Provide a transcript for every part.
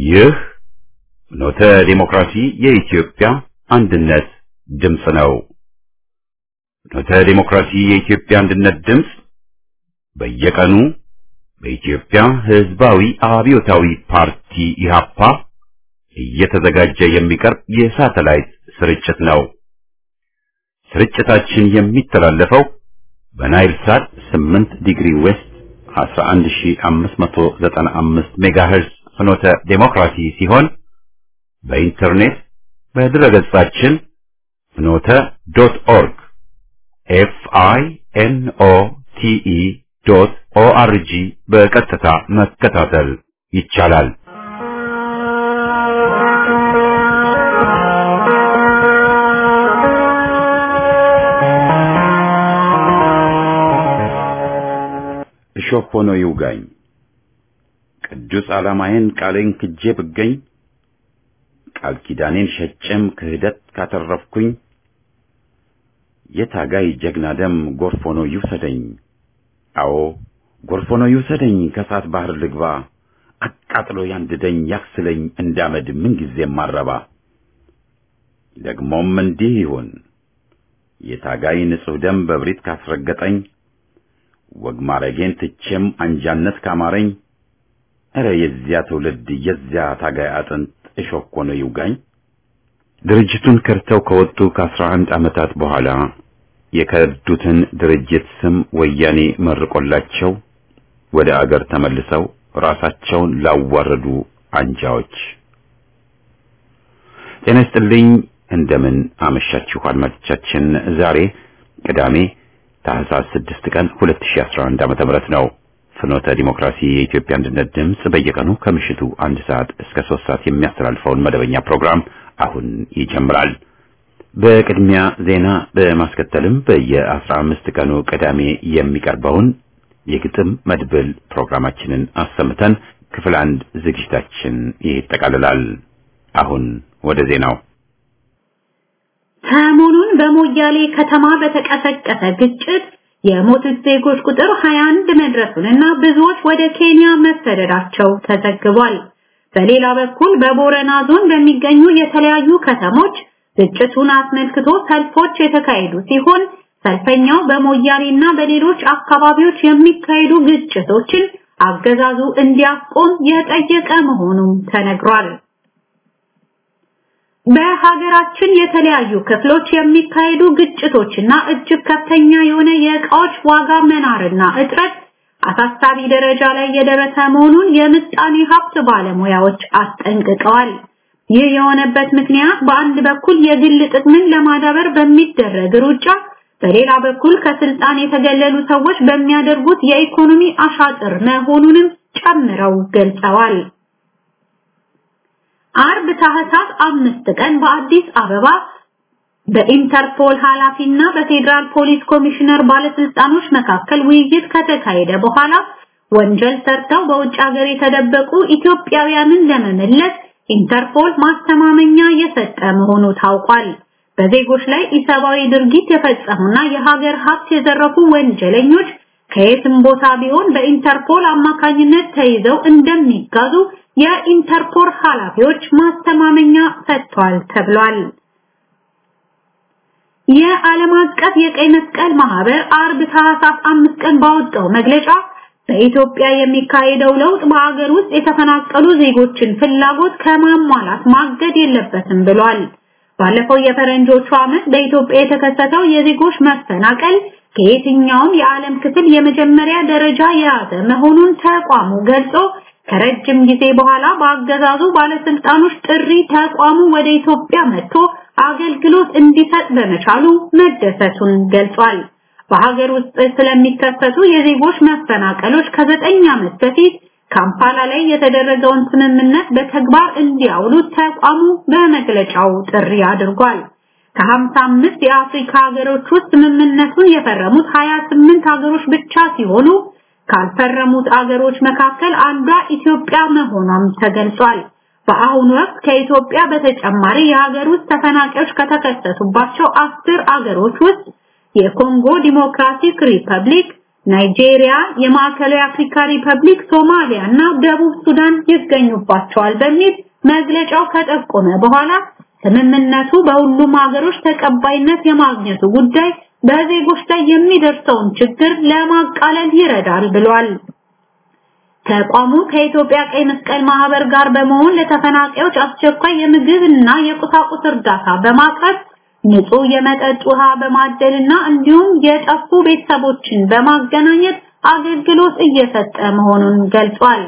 ይህ ኖተ ዲሞክራሲ የኢትዮጵያ አንድነት ድምፅ ነው። ኖተ ዲሞክራሲ የኢትዮጵያ አንድነት ድምፅ በየቀኑ በኢትዮጵያ ሕዝባዊ አብዮታዊ ፓርቲ ኢህአፓ እየተዘጋጀ የሚቀርብ የሳተላይት ስርጭት ነው። ስርጭታችን የሚተላለፈው በናይል ሳት 8 ዲግሪ ዌስት 11595 ሜጋሄርዝ ፍኖተ ዴሞክራሲ ሲሆን በኢንተርኔት በድረገጻችን ፍኖተ ዶት ኦርግ ኤፍ አይ ኤን ኦ ቲ ኢ ዶት ኦ አር ጂ በቀጥታ መከታተል ይቻላል። እሾህ ሆኖ ይውጋኝ ቅዱስ ዓላማዬን ቃሌን ክጄ ብገኝ ቃል ኪዳኔን ሸጬም ክህደት ካተረፍኩኝ የታጋይ ጀግና ደም ጎርፍ ሆኖ ይውሰደኝ። አዎ ጎርፍ ሆኖ ይውሰደኝ፣ ከእሳት ባህር ልግባ፣ አቃጥሎ ያንድደኝ፣ ያክስለኝ እንዳመድ ምንጊዜም ማረባ። ደግሞም እንዲህ ይሁን የታጋይ ንጹሕ ደም በብሪት ካስረገጠኝ ወግ ማረጌን ትቼም አንጃነት ካማረኝ እረ የዚያ ትውልድ የዚያ ታጋይ አጥንት እሾህ ሆኖ ይውጋኝ። ድርጅቱን ከርተው ከወጡ ከአስራ አንድ ዓመታት በኋላ የከዱትን ድርጅት ስም ወያኔ መርቆላቸው ወደ አገር ተመልሰው ራሳቸውን ላዋረዱ አንጃዎች ጤና ይስጥልኝ። እንደምን አመሻችሁ አድማጮቻችን። ዛሬ ቅዳሜ ታህሳስ 6 ቀን 2011 ዓመተ ምህረት ነው። ፍኖተ ዲሞክራሲ የኢትዮጵያ አንድነት ድምፅ በየቀኑ ከምሽቱ አንድ ሰዓት እስከ ሶስት ሰዓት የሚያስተላልፈውን መደበኛ ፕሮግራም አሁን ይጀምራል። በቅድሚያ ዜና በማስከተልም በየአስራ አምስት ቀኑ ቅዳሜ የሚቀርበውን የግጥም መድብል ፕሮግራማችንን አሰምተን ክፍል አንድ ዝግጅታችን ይጠቃልላል። አሁን ወደ ዜናው። ሰሞኑን በሞያሌ ከተማ በተቀሰቀሰ ግጭት የሞቱት ዜጎች ቁጥር 21 መድረሱንና ብዙዎች ወደ ኬንያ መሰደዳቸው ተዘግቧል። በሌላ በኩል በቦረና ዞን በሚገኙ የተለያዩ ከተሞች ግጭቱን አስመልክቶ ሰልፎች የተካሄዱ ሲሆን ሰልፈኛው በሞያሌና በሌሎች አካባቢዎች የሚካሄዱ ግጭቶችን አገዛዙ እንዲያቆም የጠየቀ መሆኑም ተነግሯል። በሀገራችን የተለያዩ ክፍሎች የሚካሄዱ ግጭቶችና እጅግ ከፍተኛ የሆነ የእቃዎች ዋጋ መናርና እጥረት አሳሳቢ ደረጃ ላይ የደረሰ መሆኑን የምጣኔ ሀብት ባለሙያዎች አስጠንቅቀዋል። ይህ የሆነበት ምክንያት በአንድ በኩል የግል ጥቅምን ለማዳበር በሚደረግ ሩጫ፣ በሌላ በኩል ከስልጣን የተገለሉ ሰዎች በሚያደርጉት የኢኮኖሚ አሻጥር መሆኑንም ጨምረው ገልጸዋል። አርብ ታህሳስ አምስት ቀን በአዲስ አበባ በኢንተርፖል ኃላፊና በፌዴራል ፖሊስ ኮሚሽነር ባለስልጣኖች መካከል ውይይት ከተካሄደ በኋላ ወንጀል ሰርተው በውጭ ሀገር የተደበቁ ኢትዮጵያውያንን ለመመለስ ኢንተርፖል ማስተማመኛ የሰጠ መሆኑ ታውቋል። በዜጎች ላይ ኢሰብአዊ ድርጊት የፈጸሙና የሀገር ሀብት የዘረፉ ወንጀለኞች ከየትም ቦታ ቢሆን በኢንተርፖል አማካኝነት ተይዘው እንደሚጋዙ የኢንተርፖል ኃላፊዎች ማስተማመኛ ሰጥቷል ተብሏል። የዓለም አቀፍ የቀይ መስቀል ማህበር አርብ ታህሳስ አምስት ቀን ባወጣው መግለጫ በኢትዮጵያ የሚካሄደው ለውጥ በሀገር ውስጥ የተፈናቀሉ ዜጎችን ፍላጎት ከማሟላት ማገድ የለበትም ብሏል። ባለፈው የፈረንጆቹ ዓመት በኢትዮጵያ የተከሰተው የዜጎች መፈናቀል ከየትኛውም የዓለም ክፍል የመጀመሪያ ደረጃ የያዘ መሆኑን ተቋሙ ገልጾ ከረጅም ጊዜ በኋላ በአገዛዙ ባለስልጣኖች ጥሪ ተቋሙ ወደ ኢትዮጵያ መጥቶ አገልግሎት እንዲሰጥ በመቻሉ መደሰቱን ገልጿል። በሀገር ውስጥ ስለሚከሰቱ የዜጎች መፈናቀሎች ከዘጠኝ ዓመት በፊት ካምፓላ ላይ የተደረገውን ስምምነት በተግባር እንዲያውሉ ተቋሙ በመግለጫው ጥሪ አድርጓል። ከ55 የአፍሪካ ሀገሮች ውስጥ ስምምነቱን የፈረሙት 28 ሀገሮች ብቻ ሲሆኑ ካልፈረሙት አገሮች መካከል አንዷ ኢትዮጵያ መሆኗም ተገልጿል። በአሁኑ ወቅት ከኢትዮጵያ በተጨማሪ የሀገር ውስጥ ተፈናቃዮች ከተከሰቱባቸው አስር አገሮች ውስጥ የኮንጎ ዲሞክራቲክ ሪፐብሊክ፣ ናይጄሪያ፣ የማዕከላዊ አፍሪካ ሪፐብሊክ፣ ሶማሊያ እና ደቡብ ሱዳን ይገኙባቸዋል በሚል መግለጫው ከጠቆመ በኋላ ስምምነቱ በሁሉም ሀገሮች ተቀባይነት የማግኘቱ ጉዳይ በዜጎች ላይ የሚደርሰውን ችግር ለማቃለል ይረዳል ብሏል። ተቋሙ ከኢትዮጵያ ቀይ መስቀል ማህበር ጋር በመሆን ለተፈናቃዮች አስቸኳይ የምግብና የቁሳቁስ እርዳታ በማቅረብ ንጹህ የመጠጥ ውሃ በማደልና እንዲሁም የጠፉ ቤተሰቦችን በማገናኘት አገልግሎት እየሰጠ መሆኑን ገልጿል።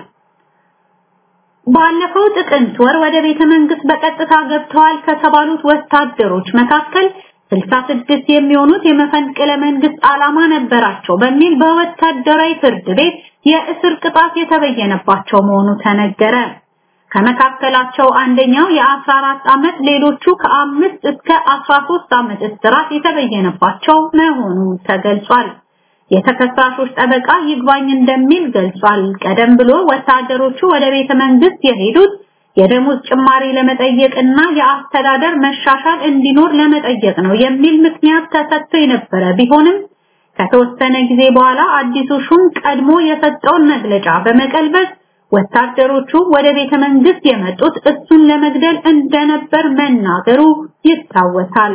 ባለፈው ጥቅምት ወር ወደ ቤተ መንግስት በቀጥታ ገብተዋል ከተባሉት ወታደሮች መካከል 66 የሚሆኑት የመፈንቅለ መንግስት ዓላማ ነበራቸው በሚል በወታደራዊ ፍርድ ቤት የእስር ቅጣት የተበየነባቸው መሆኑ ተነገረ። ከመካከላቸው አንደኛው የ14 ዓመት ሌሎቹ ከአምስት እስከ 13 ዓመት እስራት የተበየነባቸው መሆኑ ተገልጿል። የተከሳሾች ጠበቃ ይግባኝ እንደሚል ገልጿል። ቀደም ብሎ ወታደሮቹ ወደ ቤተ መንግስት የሄዱት የደሞዝ ጭማሪ ለመጠየቅና የአስተዳደር መሻሻል እንዲኖር ለመጠየቅ ነው የሚል ምክንያት ተሰጥቶ የነበረ ቢሆንም ከተወሰነ ጊዜ በኋላ አዲሱ ሹም ቀድሞ የሰጠውን መግለጫ በመቀልበስ ወታደሮቹ ወደ ቤተ መንግስት የመጡት እሱን ለመግደል እንደነበር መናገሩ ይታወሳል።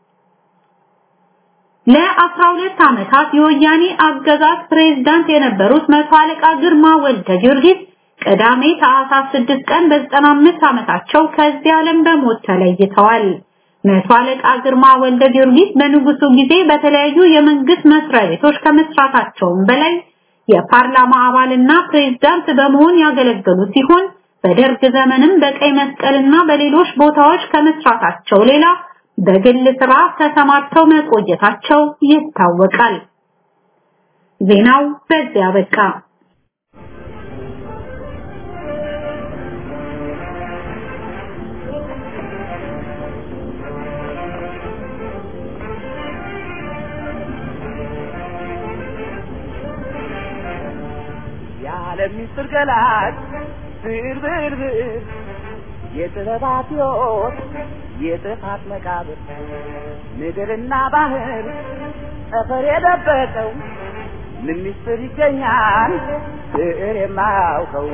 ለ12 ዓመታት የወያኔ አገዛዝ ፕሬዝዳንት የነበሩት መቶ አለቃ ግርማ ወልደ ጊዮርጊስ ቅዳሜ ታህሳስ 6 ቀን በ95 ዓመታቸው ከዚህ ዓለም በሞት ተለይተዋል። መቶ አለቃ ግርማ ወልደ ጊዮርጊስ በንጉሱ ጊዜ በተለያዩ የመንግስት መስሪያ ቤቶች ከመስራታቸውም በላይ የፓርላማ አባልና ፕሬዝዳንት በመሆን ያገለገሉ ሲሆን በደርግ ዘመንም በቀይ መስቀልና በሌሎች ቦታዎች ከመስራታቸው ሌላ በግል ስራ ተሰማርተው መቆየታቸው ይታወቃል። ዜናው በዚያ በቃ። የዓለም ምስጢር ገላጭ ብር ብር ብር የጥበባት ሕይወት የጥፋት መቃብር ምድርና ባህር ጠፈር የደበቀው ምን ምስጢር ይገኛል ብዕር የማያውቀው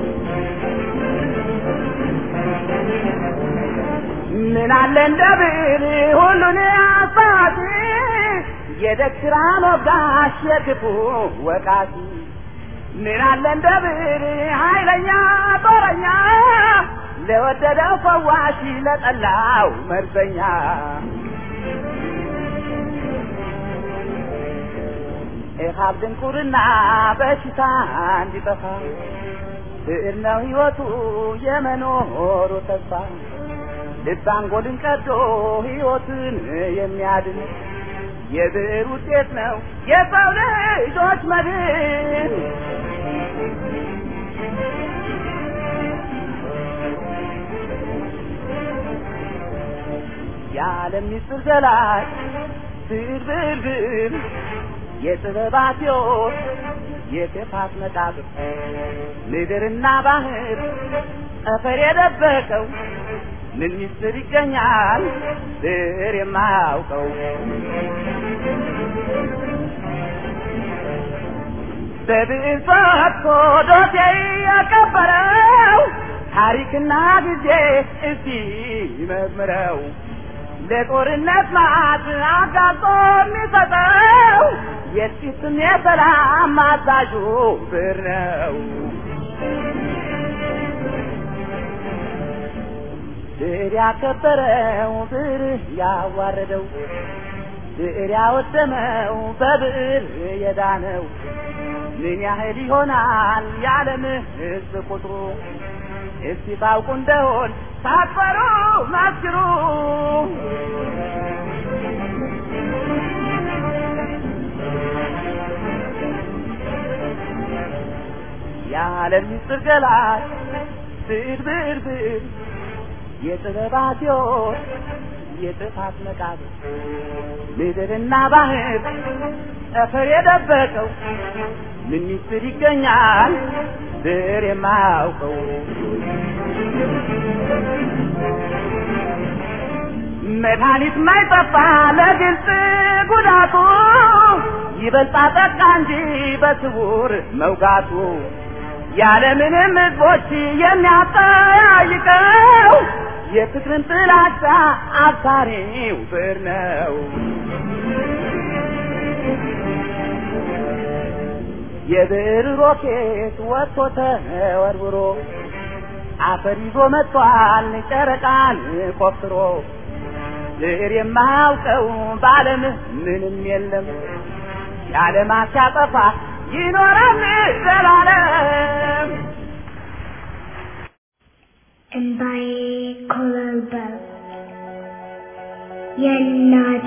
ምን አለ እንደ ብዕር ሁሉን አባቲ የደግራ ሞጋሽ የክፉ ወቃቲ ምን አለ እንደ ብዕር ኃይለኛ ጦረኛ ለወደደው ፈዋሽ ለጠላው መርዘኛ ኢሃብ ድንቁርና በሽታ እንዲጠፋ ብዕር ነው ሕይወቱ የመኖሩ ተስፋ ልብ አንጎልን ቀዶ ሕይወትን የሚያድን የብዕር ውጤት ነው የሰው ልጆች መድን። የዓለም ምስጢር ገላጭ ብዕር ብዕር ብዕር የጥበባት ሕይወት የክፋት መቃብር ምድርና ባህር ጠፈር የደበቀው ምን ምስጢር ይገኛል ብዕር የማያውቀው በብዕር ፈትቶ ዶሴ ያቀበረው ታሪክና ጊዜ እስቲ መርምረው ለጦርነት ማት አጋጦ የሚሰጠው የጥቂትም የሰላም አዛዡ ብዕር ነው። ብዕር ያከበረው ብዕር ያዋረደው ብዕር ያወደመው በብዕር የዳነው ምን ያህል ይሆናል የዓለም ሕዝብ ቁጥሩ? እስቲ ታውቁ እንደሆን ሳትፈሩ መስክሩ። የዓለም ምስጢር ገላጭ ብዕር ብዕር ብዕር የጥበባት ሕይወት የጥፋት መቃብር ምድርና ባህር ጠፈር የደበቀው ምን ምስጢር ይገኛል ብዕር የማያውቀው መድኃኒት ማይጠፋ ለግልጽ ጉዳቱ ይበልጣ ጠቃ እንጂ በስውር መውጋቱ ያለምንም ሕዝቦች የሚያጠያይቀው የፍቅርን ጥላቻ አባሪው ብር ነው። የብር ሮኬት ወጥቶ ተወርውሮ አፈር ይዞ መጥቷል ጨረቃን ቆፍሮ ብር የማያውቀው በዓለም ምንም የለም የዓለማት ሲያጠፋ ይኖራል ዘላለም። እምባዬ ኮበለበለ የእናቴ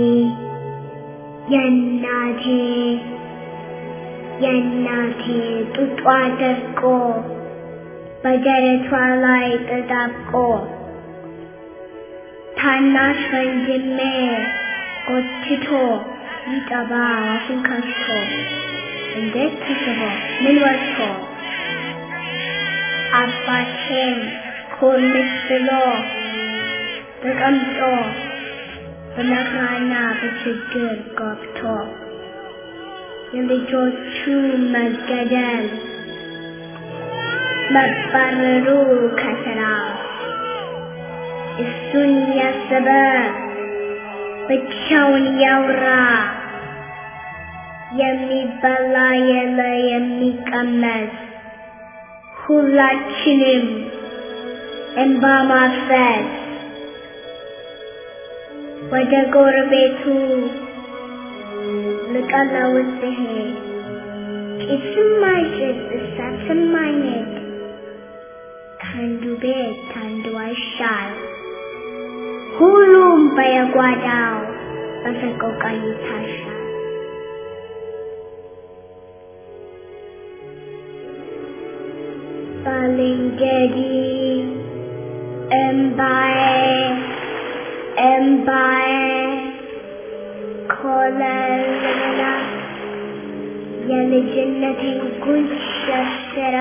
የእናቴ የእናቴ ጡጧ ደርቆ በደረቷ ላይ ተጣብቆ ታናሽ ወንድሜ ጎትቶ ሊጠባ አፉን ከፍቶ እንዴት ተስቦ ምን ወጥቶ አባቴም ኮልስ ብሎ ተቀምጦ በመከራና በችግር ገብቶ የልጆቹ መገደል መባረሩ ከስራ እሱን ያሰበ ብቻውን ያውራ የሚበላ የለ የሚቀመስ ሁላችንም እንባ ማፍሰስ ወደ ጎረቤቱ ልቀለውስ ሲሄድ ጭስም አይጭስ እሳትም አይነድ ከአንዱ ቤት ከአንዱ አይሻል ሁሉም በየጓዳው በሰቆቃ ይታሻል። ባልንጀሪ እምባዬ እምባዬ ኮለልላ የልጅነቴን ጉንጭ ሸርሽራ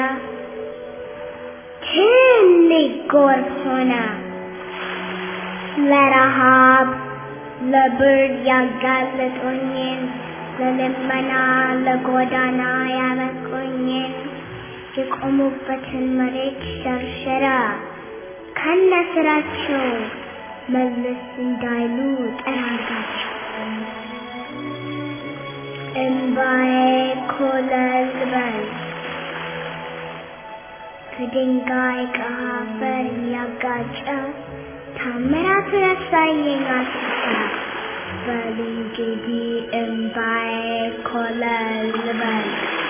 ትልቅ ጎርፍ ሆነ ለረሃብ ለብርድ ያጋለጡኝን ለልመና ለጎዳና ያበቁኝን የቆሙበትን መሬት ሸርሸራ ከነ ስራቸው መለስ እንዳይሉ ጠራጋቸው። እምባዬ ኮለል በል ከድንጋይ ከአፈር ያጋጨ ታምራት ረሳየኝ አስታ በል እንግዲህ እምባዬ ኮለል በል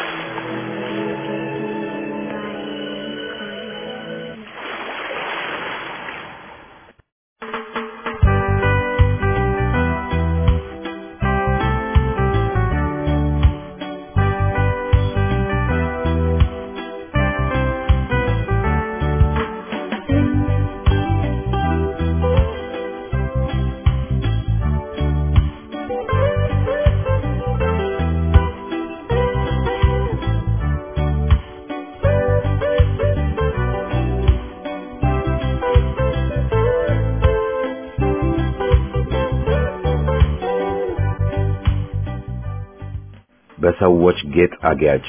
በሰዎች ጌጥ አጊያጭ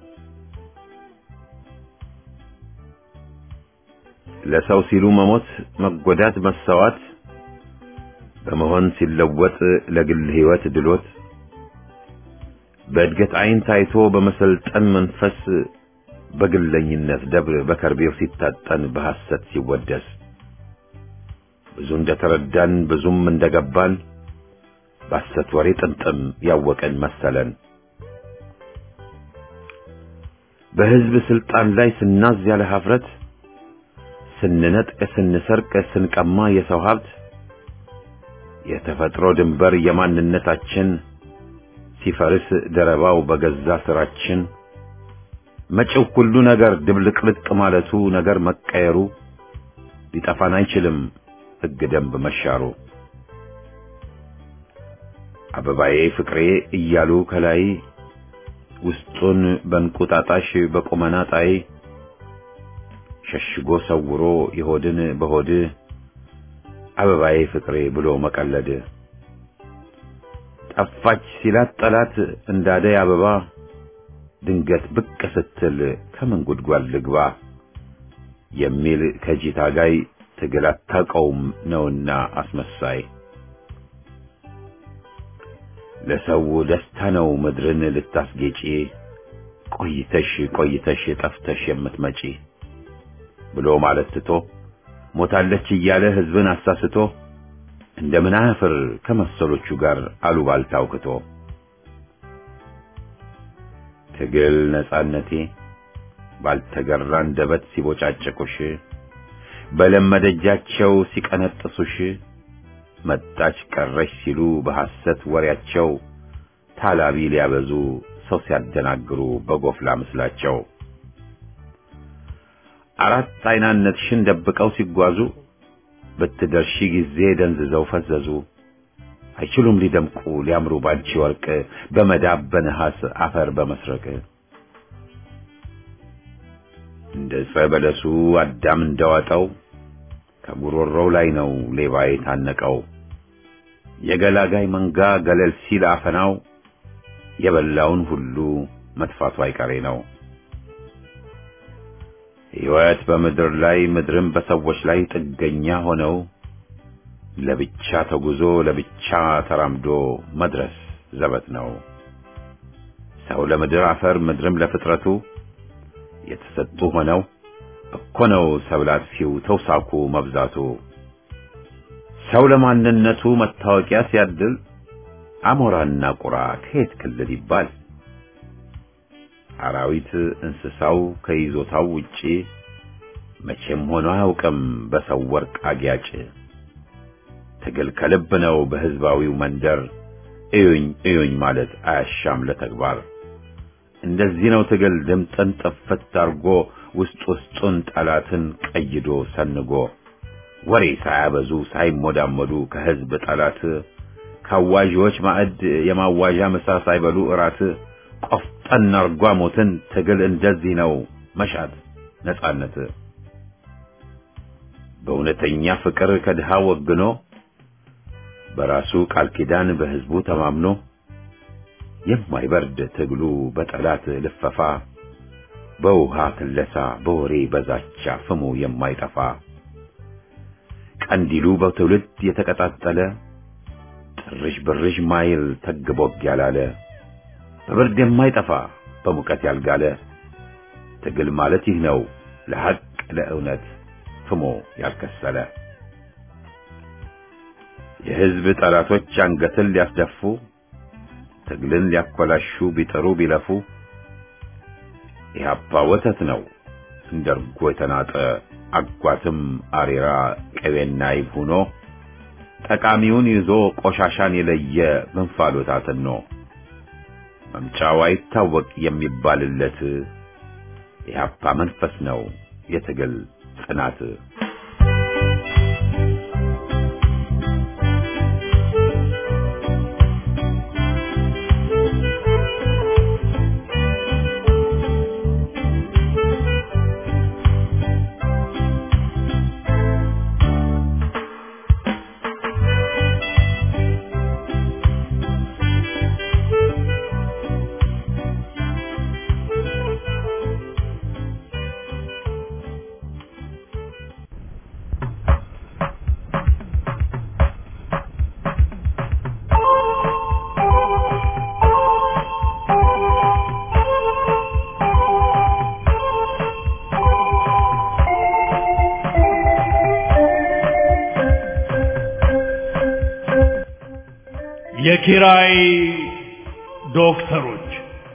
ለሰው ሲሉ መሞት፣ መጎዳት፣ መሰዋት በመሆን ሲለወጥ ለግል ሕይወት ድሎት በእድገት ዓይን ታይቶ በመሰልጠን መንፈስ በግለኝነት ደብር በከርቤው ሲታጠን በሐሰት ሲወደስ ብዙ እንደተረዳን ብዙም እንደገባን በሐሰት ወሬ ጥምጥም ያወቀን መሰለን። በሕዝብ ስልጣን ላይ ስናዝ ያለ ሀፍረት ስንነጥቅ፣ ስንሰርቅ፣ ስንቀማ የሰው ሀብት የተፈጥሮ ድንበር የማንነታችን ሲፈርስ ደረባው በገዛ ስራችን መጪው ሁሉ ነገር ድብልቅልቅ ማለቱ ነገር መቀየሩ ሊጠፋን አይችልም ሕግ ደንብ መሻሩ አበባዬ ፍቅሬ እያሉ ከላይ ውስጡን በእንቁጣጣሽ በቁመና ጣይ ሸሽጎ ሰውሮ የሆድን በሆድ አበባዬ ፍቅሬ ብሎ መቀለድ ጠፋች ሲላት ጠላት እንዳደይ አበባ ድንገት ብቅ ስትል ከምን ጉድጓድ ልግባ የሚል ከጂ ታጋይ ትግል አታውቀውም ነውና አስመሳይ ለሰው ደስታ ነው ምድርን ልታስጌጪ ቆይተሽ ቆይተሽ ጠፍተሽ የምትመጪ ብሎ ማለት ትቶ ሞታለች እያለ ህዝብን አሳስቶ እንደምን አያፍር ከመሰሎቹ ጋር አሉባልታ አውክቶ ትግል ነጻነቴ ባልተገራ አንደበት ሲቦጫጨቁሽ በለመደጃቸው ሲቀነጥሱሽ መጣች ቀረሽ ሲሉ በሐሰት ወሬያቸው ታላቢ ሊያበዙ ሰው ሲያደናግሩ በጎፍላ ምስላቸው አራት አይናነትሽን ደብቀው ሲጓዙ በትደርሺ ጊዜ ደንዝዘው ፈዘዙ። አይችሉም ሊደምቁ ሊያምሩ ባንቺ ወርቅ በመዳብ በነሐስ አፈር በመስረቅ እንደ ዕፀ በለሱ አዳም እንደዋጠው ከጉሮሮው ላይ ነው ሌባ የታነቀው። የገላጋይ መንጋ ገለል ሲል አፈናው የበላውን ሁሉ መጥፋቱ አይቀሬ ነው። ሕይወት በምድር ላይ ምድርም በሰዎች ላይ ጥገኛ ሆነው ለብቻ ተጉዞ ለብቻ ተራምዶ መድረስ ዘበት ነው። ሰው ለምድር አፈር ምድርም ለፍጥረቱ የተሰጡ ሆነው እኮ ነው ሰብል አጥፊው ተውሳኩ መብዛቱ። ሰው ለማንነቱ መታወቂያ ሲያድል አሞራና ቁራ ከየት ክልል ይባል? አራዊት እንስሳው ከይዞታው ውጪ መቼም ሆኖ አያውቅም በሰው ወርቅ አጊያጭ። ትግል ከልብ ነው በህዝባዊው መንደር እዩኝ እዩኝ ማለት አያሻም ለተግባር። እንደዚህ ነው ትግል ድምጥን ጥፍት አርጎ ውስጥ ውስጡን ጠላትን ቀይዶ ሰንጎ ወሬ ሳያበዙ ሳይሞዳመዱ ከህዝብ ጠላት ካዋዢዎች ማዕድ የማዋዣ ምሳ ሳይበሉ እራት ቆፍጠን አርጓ ሞትን ትግል እንደዚህ ነው መሻት ነጻነት በእውነተኛ ፍቅር ከድሃ ወግኖ በራሱ ቃል ኪዳን በህዝቡ ተማምኖ የማይበርድ ትግሉ በጠላት ልፈፋ በውሃ ክለሳ በወሬ በዛቻ ፍሙ የማይጠፋ ቀንዲሉ በትውልድ የተቀጣጠለ ጥርሽ ብርሽ ማይል ተግቦግ ያላለ በብርድ የማይጠፋ በሙቀት ያልጋለ ትግል ማለት ይህ ነው ለሐቅ ለእውነት ፍሞ ያልከሰለ የህዝብ ጠላቶች አንገትን ሊያስደፉ ትግልን ሊያኮላሹ ቢጥሩ ቢለፉ ኢህአፓ ወተት ነው እንደ እርጎ የተናጠ አጓትም አሬራ ቅቤና ይብ ሆኖ ጠቃሚውን ይዞ ቆሻሻን የለየ መንፋሎት አጥኖ መምጫው አይታወቅ የሚባልለት ኢህአፓ መንፈስ ነው የትግል ጽናት። የኪራይ ዶክተሮች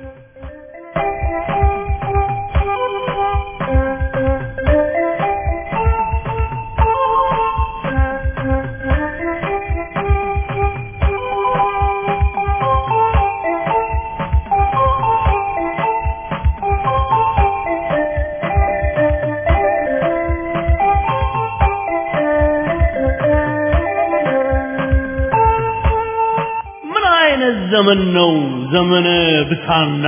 ምን አይነት ዘመን ነው ዘመነ ብሳና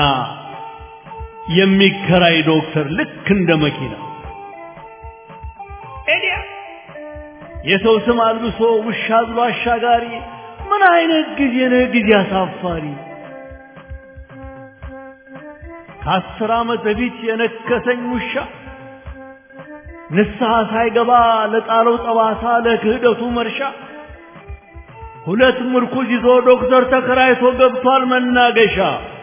የሚከራይ ዶክተር ልክ እንደ መኪና ኤዲያ የሰው ስም አልብሶ ውሻ ብሎ አሻጋሪ ምን አይነት ጊዜ ነው ጊዜ አሳፋሪ ከአስር ዓመት በፊት የነከሰኝ ውሻ ንስሐ ሳይገባ ለጣለው ጠባሳ ለክህደቱ መርሻ ሁለት ምርኩዝ ይዞ ዶክተር ተከራይቶ ገብቷል መናገሻ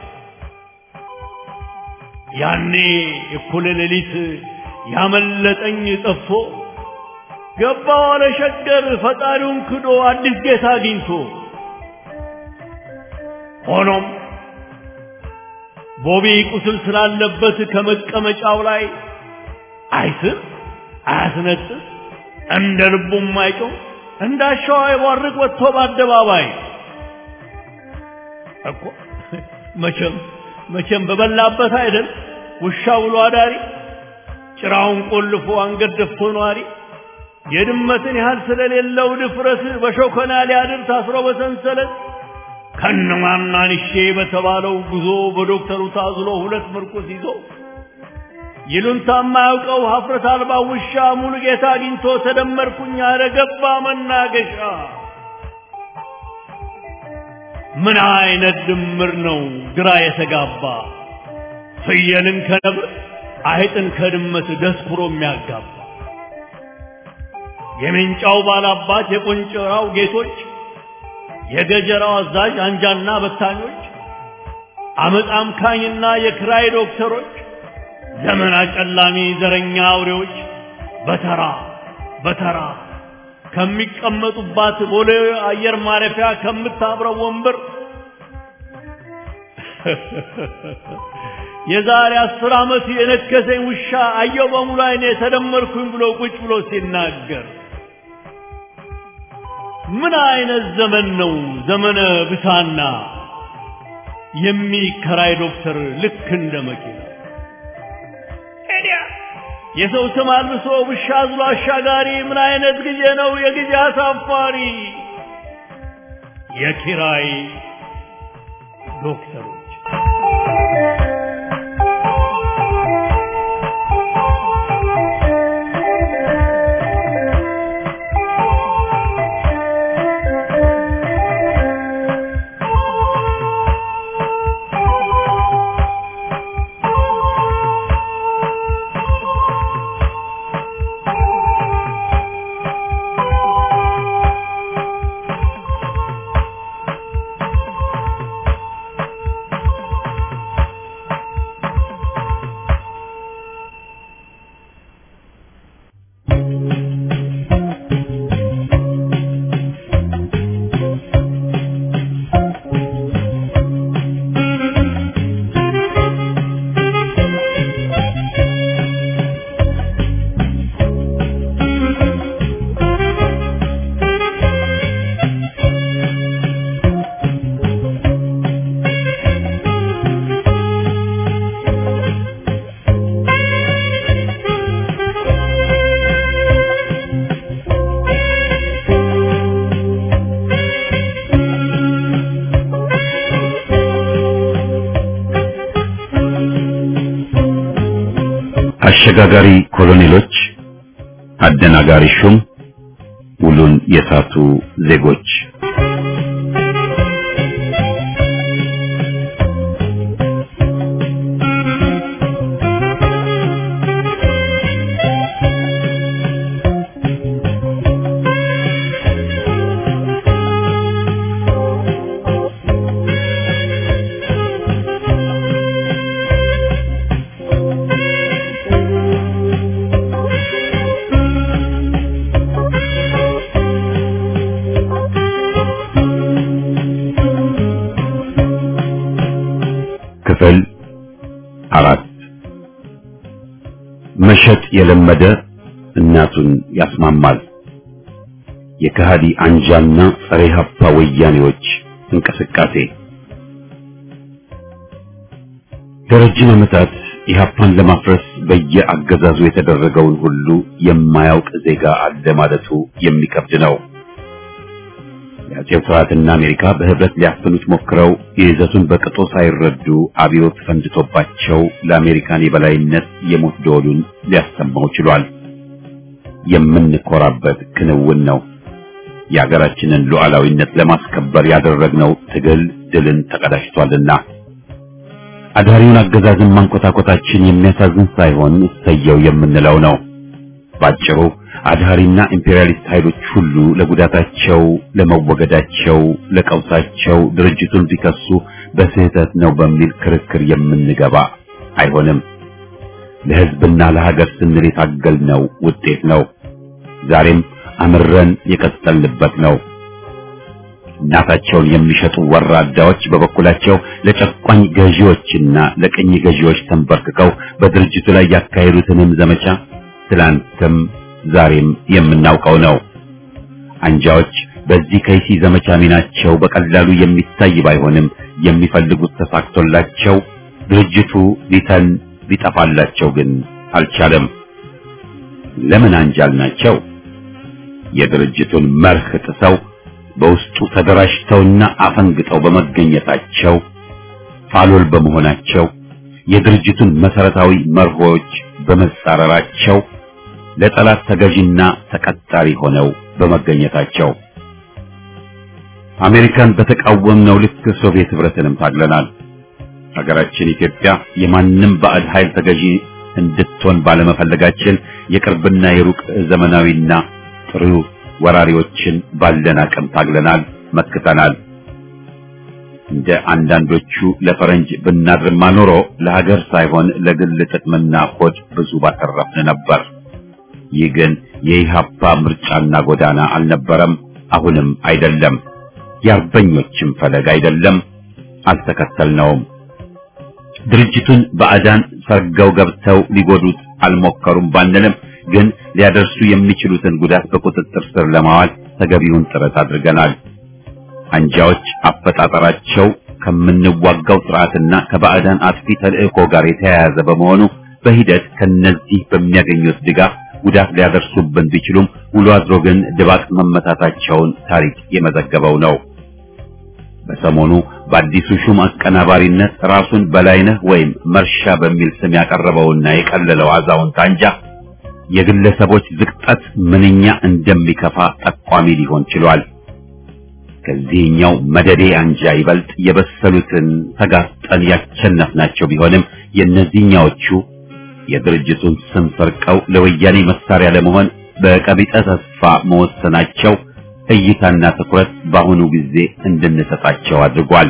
ያኔ እኩለ ሌሊት ያመለጠኝ ጠፍቶ ገባው አለ ሸገር ፈጣሪውን ክዶ አዲስ ጌታ አግኝቶ ሆኖም ቦቢ ቁስል ስላለበት ከመቀመጫው ላይ አይስም አያስነጥስ እንደ ልቡም አይጮህ እንዳሻው አይቧርቅ ወጥቶ በአደባባይ እኮ መቼም መቼም በበላበት አይደል ውሻ ብሎ አዳሪ ጭራውን ቆልፎ አንገት ደፍቶ ነዋሪ የድመትን ያህል ስለሌለው ድፍረት በሾከና ሊያድር ታስሮ በሰንሰለት ከነማናንሼ በተባለው ጉዞ በዶክተሩ ታዝሎ ሁለት ምርኩስ ይዞ ይሉንታ የማያውቀው ሀፍረት አልባ ውሻ ሙሉ ጌታ አግኝቶ ተደመርኩኝ አለ ገባ መናገሻ። ምን አይነት ድምር ነው ግራ የተጋባ ፍየልን ከነብር አይጥን ከድመት ደስኩሮ የሚያጋባ የሜንጫው ባላባት የቆንጨራው ጌቶች የገጀራው አዛዥ አንጃና በታኞች አመፅ አምካኝና የክራይ ዶክተሮች ዘመን አጨላሚ ዘረኛ አውሬዎች በተራ በተራ ከሚቀመጡባት ቦሌ አየር ማረፊያ ከምታብረው ወንበር የዛሬ አስር ዓመት የነከሰኝ ውሻ አየው በሙሉ አይኔ ተደመርኩኝ ብሎ ቁጭ ብሎ ሲናገር ምን አይነት ዘመን ነው ዘመነ ብሳና የሚከራይ ዶክተር ልክ እንደ መኪና የሰው ስም አልብሶ ውሻ አዝሎ አሻጋሪ ምን አይነት ጊዜ ነው የጊዜ አሳፋሪ የኪራይ ዶክተሮች አሸጋጋሪ ኮሎኔሎች፣ አደናጋሪ ሹም፣ ውሉን የሳቱ ዜጎች ክፍል አራት መሸጥ የለመደ እናቱን ያስማማል። የከሃዲ አንጃና ጸረ ሀፓ ወያኔዎች እንቅስቃሴ ለረጅም ዓመታት ኢህአፓን ለማፍረስ በየአገዛዙ የተደረገውን ሁሉ የማያውቅ ዜጋ አለ ማለቱ የሚከብድ ነው። የአጼው ስርዓትና አሜሪካ በህብረት ሊያፍኑት ሞክረው የይዘቱን በቅጡ ሳይረዱ አብዮት ፈንድቶባቸው ለአሜሪካን የበላይነት የሞት ደወሉን ሊያሰማው ችሏል። የምንኮራበት ክንውን ነው። የሀገራችንን ሉዓላዊነት ለማስከበር ያደረግነው ትግል ድልን ተቀዳጅቷልና አዳሪውን አገዛዝን ማንኮታኮታችን የሚያሳዝን ሳይሆን እሰየው የምንለው ነው። ባጭሩ አድሃሪና ኢምፔሪያሊስት ኃይሎች ሁሉ ለጉዳታቸው፣ ለመወገዳቸው፣ ለቀውሳቸው ድርጅቱን ቢከሱ በስህተት ነው በሚል ክርክር የምንገባ አይሆንም። ለሕዝብና ለሀገር ስንል የታገልነው ውጤት ነው። ዛሬም አምረን የቀጠልንበት ነው። እናታቸውን የሚሸጡ ወራዳዎች በበኩላቸው ለጨቋኝ ገዢዎችና ለቅኝ ገዢዎች ተንበርክከው በድርጅቱ ላይ ያካሄዱትንም ዘመቻ ትላንትም ዛሬም የምናውቀው ነው። አንጃዎች በዚህ ከይሲ ዘመቻ ሚናቸው በቀላሉ የሚታይ ባይሆንም የሚፈልጉት ተሳክቶላቸው ድርጅቱ ሊተን ሊጠፋላቸው ግን አልቻለም። ለምን አንጃል ናቸው? የድርጅቱን መርህ ጥሰው በውስጡ ተደራጅተውና አፈንግጠው በመገኘታቸው ፋሎል በመሆናቸው የድርጅቱን መሰረታዊ መርሆች በመጻረራቸው ለጠላት ተገዥና ተቀጣሪ ሆነው በመገኘታቸው አሜሪካን በተቃወምነው ልክ ሶቪየት ህብረትንም ታግለናል። ሀገራችን ኢትዮጵያ የማንም ባዕድ ኃይል ተገዢ እንድትሆን ባለመፈለጋችን የቅርብና የሩቅ ዘመናዊና ጥሩ ወራሪዎችን ባለን አቅም ታግለናል፣ መክተናል። እንደ አንዳንዶቹ ለፈረንጅ ብናድርማ ኖሮ ለሀገር ሳይሆን ለግል ጥቅምና ሆድ ብዙ ባተረፍን ነበር። ይህ ግን የኢሃፓ ምርጫና ጎዳና አልነበረም፣ አሁንም አይደለም። የአርበኞችም ፈለግ አይደለም፣ አልተከተልነውም። ድርጅቱን ባዕዳን ሰርገው ገብተው ሊጎዱት አልሞከሩም ባንልም ግን ሊያደርሱ የሚችሉትን ጉዳት በቁጥጥር ስር ለማዋል ተገቢውን ጥረት አድርገናል። አንጃዎች አፈጣጠራቸው ከምንዋጋው ስርዓትና ከባዕዳን አጥፊ ተልእኮ ጋር የተያያዘ በመሆኑ በሂደት ከነዚህ በሚያገኙት ድጋፍ ጉዳት ሊያደርሱብን ቢችሉም ውሎ አድሮ ግን ድባቅ መመታታቸውን ታሪክ የመዘገበው ነው። በሰሞኑ በአዲሱ ሹም አቀናባሪነት ራሱን በላይነህ ወይም መርሻ በሚል ስም ያቀረበውና የቀለለው አዛውንት አንጃ የግለሰቦች ዝቅጠት ምንኛ እንደሚከፋ ጠቋሚ ሊሆን ችሏል። ከዚህኛው መደዴ አንጃ ይበልጥ የበሰሉትን ተጋፍጠን ያቸነፍናቸው ቢሆንም የእነዚህኛዎቹ የድርጅቱን ስም ሰርቀው ለወያኔ መሳሪያ ለመሆን በቀቢጠ ተስፋ መወሰናቸው እይታና ትኩረት በአሁኑ ጊዜ እንድንሰጣቸው አድርጓል።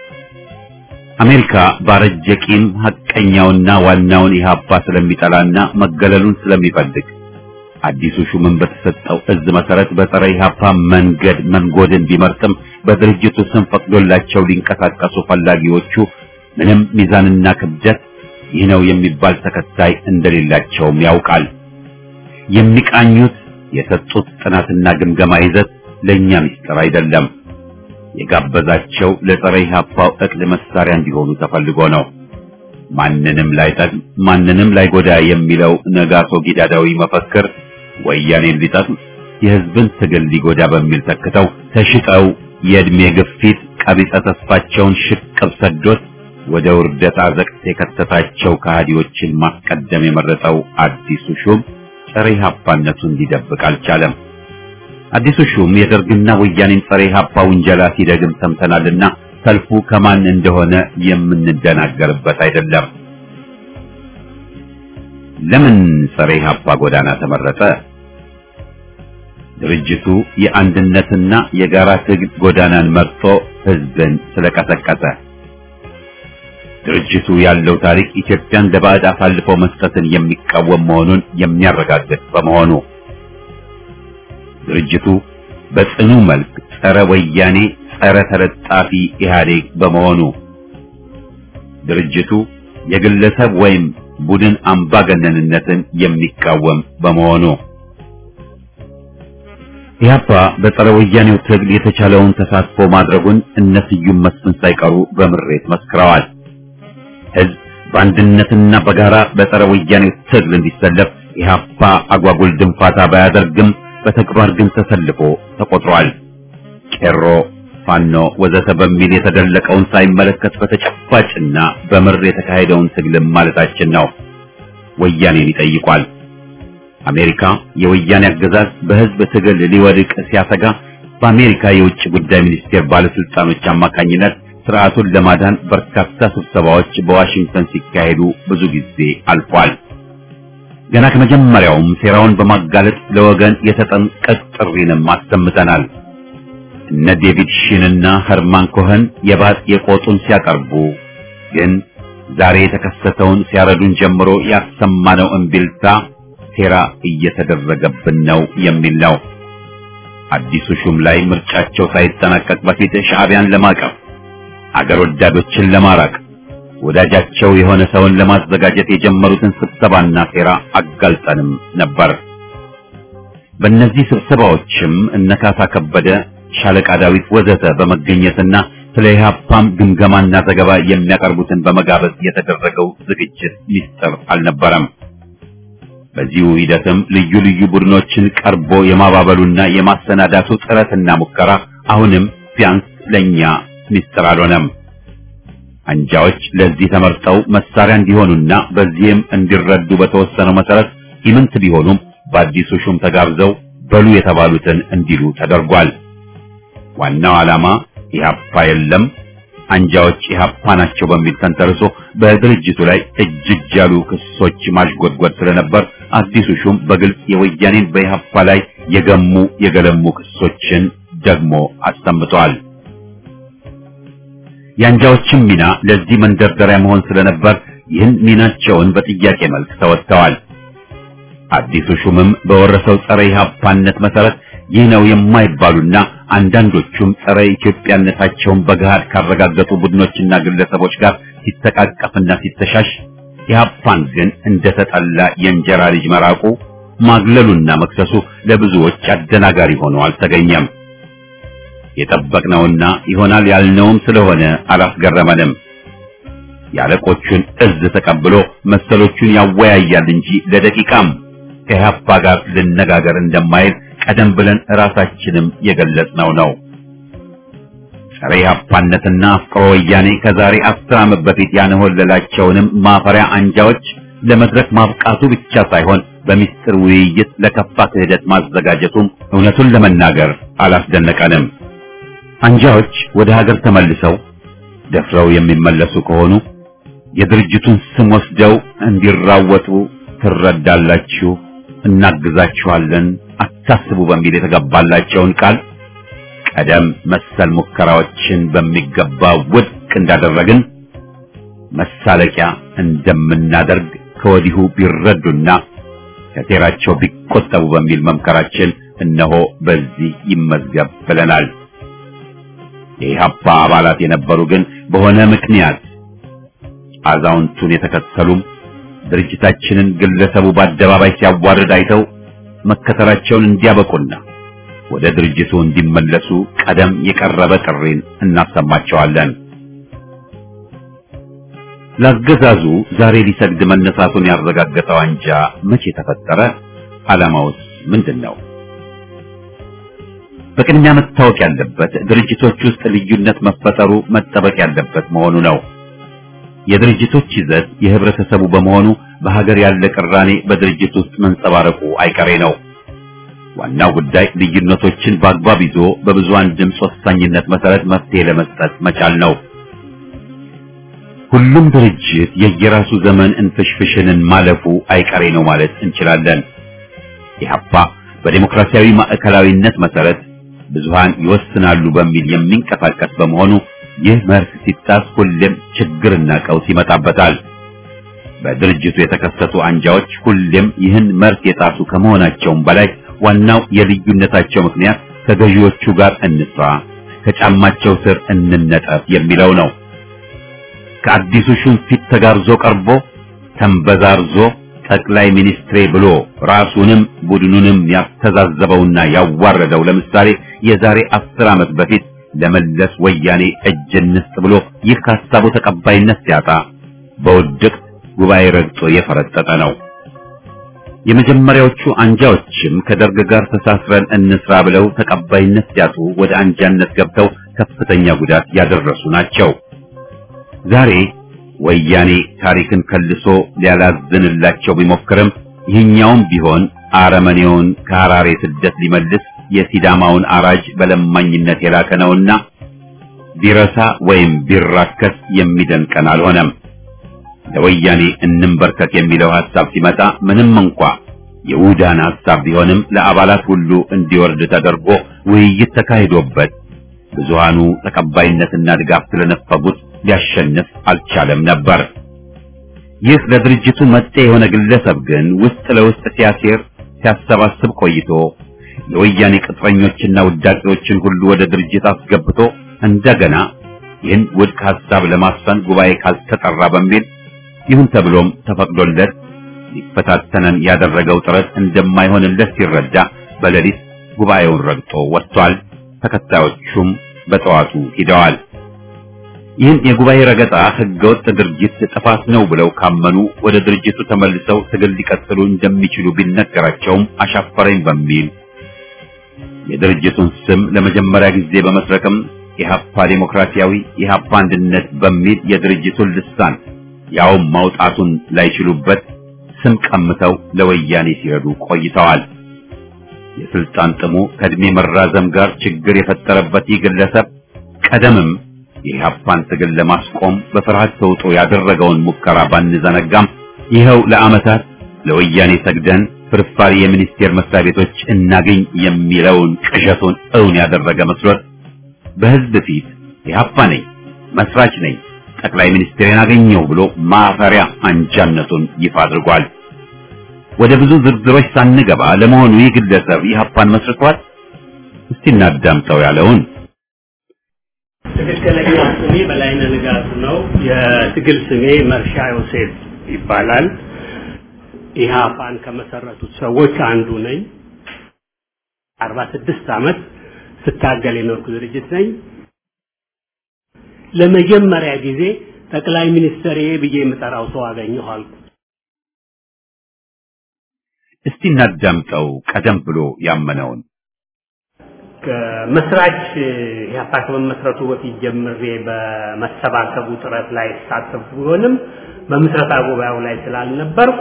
አሜሪካ ባረጀ ቂም ሐቀኛውና ዋናውን ኢህአፓ ስለሚጠላና መገለሉን ስለሚፈልግ አዲሱ ሹምን በተሰጠው እዝ መሰረት በጸረ ኢህአፓ መንገድ መንጎድን ቢመርጥም በድርጅቱ ስም ፈቅዶላቸው ሊንቀሳቀሱ ፈላጊዎቹ ምንም ሚዛንና ክብደት ይህ ነው የሚባል ተከታይ እንደሌላቸውም ያውቃል። የሚቃኙት የሰጡት ጥናትና ግምገማ ይዘት ለኛ ምስጢር አይደለም። የጋበዛቸው ለጸረ ኢህአፓው እቅድ መሳሪያ እንዲሆኑ ተፈልጎ ነው። ማንንም ላይጠቅም ማንንም ላይጎዳ የሚለው ነጋሶ ጊዳዳዊ መፈክር ወያኔን ሊጠቅም የህዝብን ትግል ሊጎዳ በሚል ተክተው ተሽጠው የእድሜ ግፊት ቀቢጸ ተስፋቸውን ሽቅብ ሰዶት ወደ ውርደት አዘቅት የከተታቸው ከሃዲዎችን ማስቀደም የመረጠው አዲሱ ሹም ጸረ ኢህአፓነቱን ሊደብቅ አልቻለም። አዲሱ ሹም የደርግና ወያኔን ጸረ ኢህአፓ ውንጀላ ሲደግም ሰምተናልና ሰልፉ ከማን እንደሆነ የምንደናገርበት አይደለም። ለምን ጸረ ኢህአፓ ጎዳና ተመረጠ? ድርጅቱ የአንድነትና የጋራ ትግል ጎዳናን መርጦ ህዝብን ስለቀሰቀሰ። ድርጅቱ ያለው ታሪክ ኢትዮጵያን ለባዕድ አሳልፎ መስጠትን የሚቃወም መሆኑን የሚያረጋግጥ በመሆኑ ድርጅቱ በጽኑ መልክ ጸረ ወያኔ፣ ጸረ ተለጣፊ ኢህአዴግ በመሆኑ ድርጅቱ የግለሰብ ወይም ቡድን አምባገነንነትን የሚቃወም በመሆኑ ኢህአፓ በጸረ ወያኔው ትግል የተቻለውን ተሳትፎ ማድረጉን እነ ስዩም መስፍን ሳይቀሩ በምሬት መስክረዋል። ህዝብ በአንድነትና በጋራ በጸረ ወያኔው ትግል እንዲሰለፍ ኢህአፓ አጓጉል ድንፋታ ባያደርግም በተግባር ግን ተሰልፎ ተቆጥሯል። ቄሮ፣ ፋኖ ወዘተ በሚል የተደለቀውን ሳይመለከት በተጨባጭና በምር የተካሄደውን ትግልም ማለታችን ነው። ወያኔን ይጠይቋል። አሜሪካ የወያኔ አገዛዝ በህዝብ ትግል ሊወድቅ ሲያሰጋ በአሜሪካ የውጭ ጉዳይ ሚኒስቴር ባለስልጣኖች አማካኝነት ስርዓቱን ለማዳን በርካታ ስብሰባዎች በዋሽንግተን ሲካሄዱ ብዙ ጊዜ አልፏል። ገና ከመጀመሪያውም ሴራውን በማጋለጥ ለወገን የተጠንቀቅ ጥሪንም አሰምተናል። እነ ዴቪድ ሺንና ኸርማን ኮኸን የባጥ የቆጡን ሲያቀርቡ ግን ዛሬ የተከሰተውን ሲያረዱን ጀምሮ ያሰማነው እምቢልታ ሴራ እየተደረገብን ነው የሚል ነው። አዲሱ ሹም ላይ ምርጫቸው ሳይጠናቀቅ በፊት ሻዕቢያን ለማቀፍ አገር ወዳዶችን ለማራቅ ወዳጃቸው የሆነ ሰውን ለማዘጋጀት የጀመሩትን ስብሰባና ሴራ አጋልጠንም ነበር። በእነዚህ ስብሰባዎችም እነካሳ ከበደ፣ ሻለቃ ዳዊት ወዘተ በመገኘትና ስለ ኢህአፓም ግምገማና ዘገባ የሚያቀርቡትን በመጋበዝ የተደረገው ዝግጅት ሚስጥር አልነበረም። በዚሁ ሂደትም ልዩ ልዩ ቡድኖችን ቀርቦ የማባበሉና የማሰናዳቱ ጥረትና ሙከራ አሁንም ቢያንስ ለኛ ሚስጥር አልሆነም። አንጃዎች ለዚህ ተመርጠው መሳሪያ እንዲሆኑና በዚህም እንዲረዱ በተወሰነው መሰረት ኢምንት ቢሆኑም በአዲሱ ሹም ተጋብዘው በሉ የተባሉትን እንዲሉ ተደርጓል። ዋናው ዓላማ ኢህአፓ የለም አንጃዎች ኢህአፓ ናቸው በሚል ተንተርሶ በድርጅቱ ላይ እጅግ ያሉ ክሶች ማሽጎድጎድ ስለነበር አዲሱ ሹም በግልጽ የወያኔን በኢህአፓ ላይ የገሙ የገለሙ ክሶችን ደግሞ አሰምተዋል። የአንጃዎችም ሚና ለዚህ መንደርደሪያ መሆን ስለነበር ይህን ሚናቸውን በጥያቄ መልክ ተወጥተዋል። አዲሱ ሹምም በወረሰው ጸረ ኢህአፓነት መሰረት ይህ ነው የማይባሉና አንዳንዶቹም ጸረ ኢትዮጵያነታቸውን በገሃድ ካረጋገጡ ቡድኖችና ግለሰቦች ጋር ሲተቃቀፍና ሲተሻሽ ኢህአፓን ግን እንደተጠላ የእንጀራ ልጅ መራቁ ማግለሉና መክሰሱ ለብዙዎች አደናጋሪ ሆኖ አልተገኘም። የጠበቅነውና ይሆናል ያልነውም ስለሆነ አላስገረመንም። የአለቆቹን እዝ ተቀብሎ መሰሎቹን ያወያያል እንጂ ለደቂቃም ከኢህአፓ ጋር ልነጋገር እንደማይል ቀደም ብለን ራሳችንም የገለጽነው ነው። ጸረ ኢህአፓነትና አፍቅሮ ወያኔ ከዛሬ አስር ዓመት በፊት ያንሆለላቸውንም ማፈሪያ አንጃዎች ለመድረክ ማብቃቱ ብቻ ሳይሆን በሚስጥር ውይይት ለከፋ ክህደት ማዘጋጀቱም እውነቱን ለመናገር አላስደነቀንም። አንጃዎች ወደ ሀገር ተመልሰው ደፍረው የሚመለሱ ከሆኑ የድርጅቱን ስም ወስደው እንዲራወጡ ትረዳላችሁ፣ እናግዛችኋለን፣ አታስቡ በሚል የተገባላቸውን ቃል ቀደም መሰል ሙከራዎችን በሚገባ ውድቅ እንዳደረግን መሳለቂያ እንደምናደርግ ከወዲሁ ቢረዱና ከሴራቸው ቢቆጠቡ በሚል መምከራችን እነሆ በዚህ ይመዝገብ ብለናል። የኢህአፓ አባላት የነበሩ ግን በሆነ ምክንያት አዛውንቱን የተከተሉም ድርጅታችንን ግለሰቡ በአደባባይ ሲያዋርድ አይተው መከተላቸውን እንዲያበቁና ወደ ድርጅቱ እንዲመለሱ ቀደም የቀረበ ጥሪን እናሰማቸዋለን። ለአገዛዙ ዛሬ ሊሰግድ መነሳቱን ያረጋገጠው አንጃ መቼ ተፈጠረ? ዓላማውስ ምንድን ነው? በቅድሚያ መታወቅ ያለበት ድርጅቶች ውስጥ ልዩነት መፈጠሩ መጠበቅ ያለበት መሆኑ ነው። የድርጅቶች ይዘት የህብረተሰቡ በመሆኑ በሀገር ያለ ቅራኔ በድርጅት ውስጥ መንጸባረቁ አይቀሬ ነው። ዋናው ጉዳይ ልዩነቶችን በአግባብ ይዞ በብዙሃን ድምፅ ወሳኝነት መሰረት መፍትሄ ለመስጠት መቻል ነው። ሁሉም ድርጅት የየራሱ ዘመን እንፍሽፍሽንን ማለፉ አይቀሬ ነው ማለት እንችላለን። ኢህአፓ በዴሞክራሲያዊ ማዕከላዊነት መሰረት ብዙሃን ይወስናሉ በሚል የሚንቀሳቀስ በመሆኑ ይህ መርህ ሲጣስ ሁሌም ችግርና ቀውስ ይመጣበታል። በድርጅቱ የተከሰቱ አንጃዎች ሁሌም ይህን መርህ የጣሱ ከመሆናቸውም በላይ ዋናው የልዩነታቸው ምክንያት ከገዢዎቹ ጋር እንስራ፣ ከጫማቸው ስር እንነጠፍ የሚለው ነው። ከአዲሱ ሹም ፊት ተጋርዞ ቀርቦ ተንበዛርዞ ጠቅላይ ሚኒስትሬ ብሎ ራሱንም ቡድኑንም ያስተዛዘበውና ያዋረደው ለምሳሌ የዛሬ አስር ዓመት በፊት ለመለስ ወያኔ እጅ እንስጥ ብሎ ይህ ከሀሳቡ ተቀባይነት ሲያጣ በውድቅት ጉባኤ ረግጦ የፈረጠጠ ነው። የመጀመሪያዎቹ አንጃዎችም ከደርግ ጋር ተሳስረን እንስራ ብለው ተቀባይነት ሲያጡ ወደ አንጃነት ገብተው ከፍተኛ ጉዳት ያደረሱ ናቸው። ዛሬ ወያኔ ታሪክን ከልሶ ሊያላዝንላቸው ቢሞክርም ይህኛውም ቢሆን አረመኔውን ከሐራሬ ስደት ሊመልስ የሲዳማውን አራጅ በለማኝነት የላከ ነውና ቢረሳ ወይም ቢራከስ የሚደንቀን አልሆነም። ለወያኔ እንንበርከክ የሚለው ሐሳብ ሲመጣ ምንም እንኳ የውዳን ሐሳብ ቢሆንም ለአባላት ሁሉ እንዲወርድ ተደርጎ ውይይት ተካሂዶበት ብዙሃኑ ተቀባይነትና ድጋፍ ስለነፈጉት ሊያሸንፍ አልቻለም ነበር። ይህ ለድርጅቱ መጤ የሆነ ግለሰብ ግን ውስጥ ለውስጥ ሲያሴር ሲያሰባስብ ቆይቶ የወያኔ ቅጥረኞችና ውዳቂዎችን ሁሉ ወደ ድርጅት አስገብቶ እንደገና ይህን ውድቅ ሐሳብ ለማስፈን ጉባኤ ካልተጠራ በሚል ይሁን ተብሎም ተፈቅዶለት ሊፈታተነን ያደረገው ጥረት እንደማይሆንለት ሲረዳ በሌሊት ጉባኤውን ረግጦ ወጥቷል። ተከታዮቹም በጠዋቱ ሂደዋል። ይህን የጉባኤ ረገጣ ህገወጥ ድርጅት ጥፋት ነው ብለው ካመኑ ወደ ድርጅቱ ተመልሰው ትግል ሊቀጥሉ እንደሚችሉ ቢነገራቸውም አሻፈረኝ በሚል የድርጅቱን ስም ለመጀመሪያ ጊዜ በመስረቅም ኢህአፓ ዴሞክራሲያዊ ኢህአፓ አንድነት በሚል የድርጅቱን ልሳን ያውም ማውጣቱን ላይችሉበት ስም ቀምተው ለወያኔ ሲረዱ ቆይተዋል። የስልጣን ጥሙ ከእድሜ መራዘም ጋር ችግር የፈጠረበት ይህ ግለሰብ ቀደምም የኢህአፓን ትግል ለማስቆም በፍርሃት ተውጦ ያደረገውን ሙከራ ባንዘነጋም ይኸው ለዓመታት ለወያኔ ሰግደን ፍርፋሪ የሚኒስቴር መስሪያ ቤቶች እናገኝ የሚለውን ቅዠቱን እውን ያደረገ መስሎት በህዝብ ፊት ኢህአፓ ነኝ፣ መስራች ነኝ፣ ጠቅላይ ሚኒስትሬን አገኘው ብሎ ማፈሪያ አንጃነቱን ይፋ አድርጓል። ወደ ብዙ ዝርዝሮች ሳንገባ ለመሆኑ ይህ ግለሰብ ኢህአፓን መስርቷል? እስቲ እናዳምጠው ያለውን ትክክለኛ ስሜ በላይነህ ንጋቱ ነው። የትግል ስሜ መርሻ ዮሴፍ ይባላል። ኢህአፓን ከመሰረቱት ሰዎች አንዱ ነኝ። አርባ ስድስት ዓመት ስታገል የኖርኩ ድርጅት ነኝ። ለመጀመሪያ ጊዜ ጠቅላይ ሚኒስትር ብዬ የምጠራው ሰው አገኘሁ አልኩ። እስቲ እናዳምጠው ቀደም ብሎ ያመነውን ከመስራች ኢህአፓ ከመመስረቱ በፊት ጀምሬ በመሰባሰቡ ጥረት ላይ ሳተፍ ቢሆንም በምስረታ ጉባኤው ላይ ስላልነበርኩ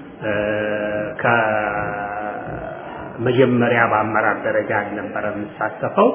ከመጀመሪያ በአመራር ደረጃ አልነበረ የምሳተፈው።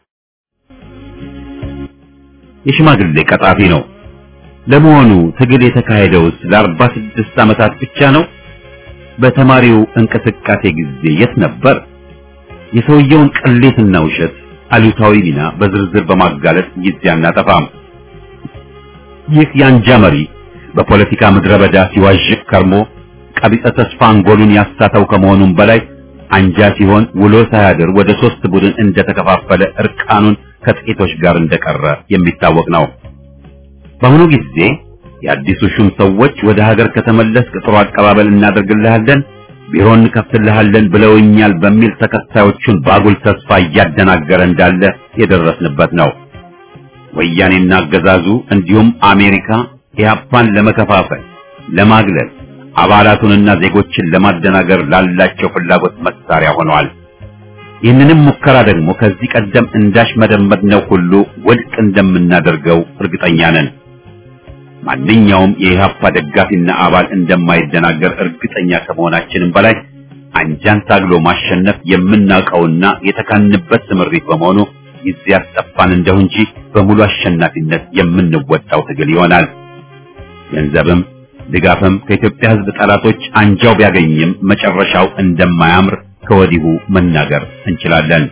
የሽማግሌ ቀጣፊ ነው። ለመሆኑ ትግል የተካሄደውስ ለአርባ ስድስት ዓመታት ብቻ ነው? በተማሪው እንቅስቃሴ ጊዜ የት ነበር? የሰውየውን ቅሌትና ውሸት አሉታዊ ሚና በዝርዝር በማጋለጥ ጊዜ አናጠፋም። ይህ የአንጃ መሪ በፖለቲካ ምድረ በዳ ሲዋዥቅ ከርሞ ቀቢጸ ተስፋ አንጎሉን ያሳተው ከመሆኑም በላይ አንጃ ሲሆን ውሎ ሳያድር ወደ ሶስት ቡድን እንደተከፋፈለ እርቃኑን ከጥቂቶች ጋር እንደቀረ የሚታወቅ ነው። በአሁኑ ጊዜ የአዲሱ ሹም ሰዎች ወደ ሀገር ከተመለስክ ጥሩ አቀባበል እናደርግልሃለን፣ ቢሮ እንከፍትልሃለን ብለውኛል በሚል ተከታዮቹን ባጉል ተስፋ እያደናገረ እንዳለ የደረስንበት ነው። ወያኔና አገዛዙ እንዲሁም አሜሪካ ኢህአፓን ለመከፋፈል፣ ለማግለል፣ አባላቱንና ዜጎችን ለማደናገር ላላቸው ፍላጎት መሳሪያ ሆነዋል። ይህንንም ሙከራ ደግሞ ከዚህ ቀደም እንዳሽመደመድነው ሁሉ ውድቅ እንደምናደርገው እርግጠኛ ነን። ማንኛውም የኢህአፓ ደጋፊና አባል እንደማይደናገር እርግጠኛ ከመሆናችንም በላይ አንጃን ታግሎ ማሸነፍ የምናውቀውና የተካንበት ስምሪት በመሆኑ ጊዜ ያስጠፋን እንደው እንጂ በሙሉ አሸናፊነት የምንወጣው ትግል ይሆናል። ገንዘብም ድጋፍም ከኢትዮጵያ ሕዝብ ጠላቶች አንጃው ቢያገኝም መጨረሻው እንደማያምር ከወዲሁ መናገር እንችላለን።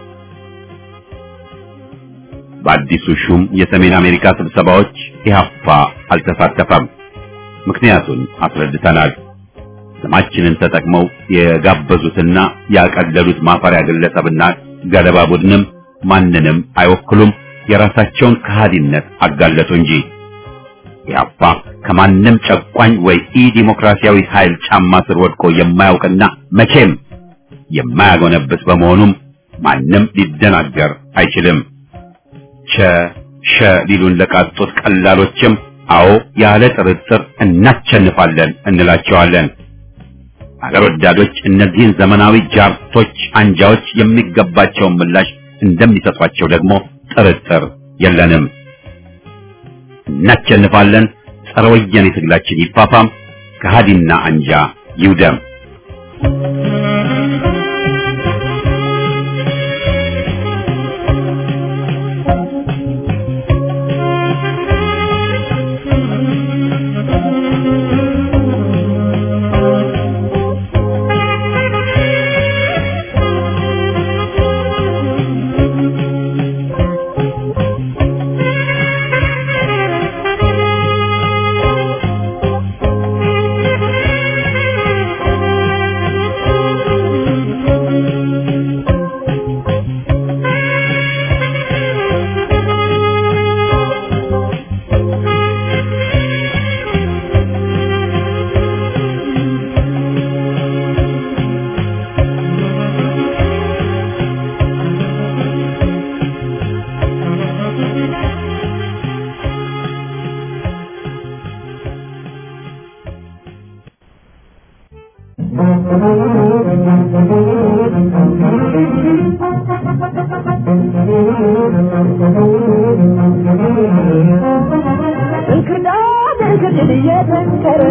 በአዲሱ ሹም የሰሜን አሜሪካ ስብሰባዎች ኢህአፓ አልተሳተፈም። ምክንያቱን አስረድተናል። ስማችንን ተጠቅመው የጋበዙትና ያቀለሉት ማፈሪያ ግለሰብና ገለባ ቡድንም ማንንም አይወክሉም። የራሳቸውን ከሃዲነት አጋለጡ እንጂ ኢህአፓ ከማንም ጨቋኝ ወይ ኢ ዲሞክራሲያዊ ኃይል ጫማ ስር ወድቆ የማያውቅና መቼም የማያጎነብስ በመሆኑም ማንም ሊደናገር አይችልም። ቸ ሸ ሊሉን ለቃጡት ቀላሎችም አዎ ያለ ጥርጥር እናቸንፋለን እንላቸዋለን። አገር ወዳዶች እነዚህን ዘመናዊ ጃርቶች አንጃዎች የሚገባቸውን ምላሽ እንደሚሰጧቸው ደግሞ ጥርጥር የለንም። እናቸንፋለን። ጸረ ወያኔ ትግላችን ይፋፋም፣ ከሃዲና አንጃ ይውደም።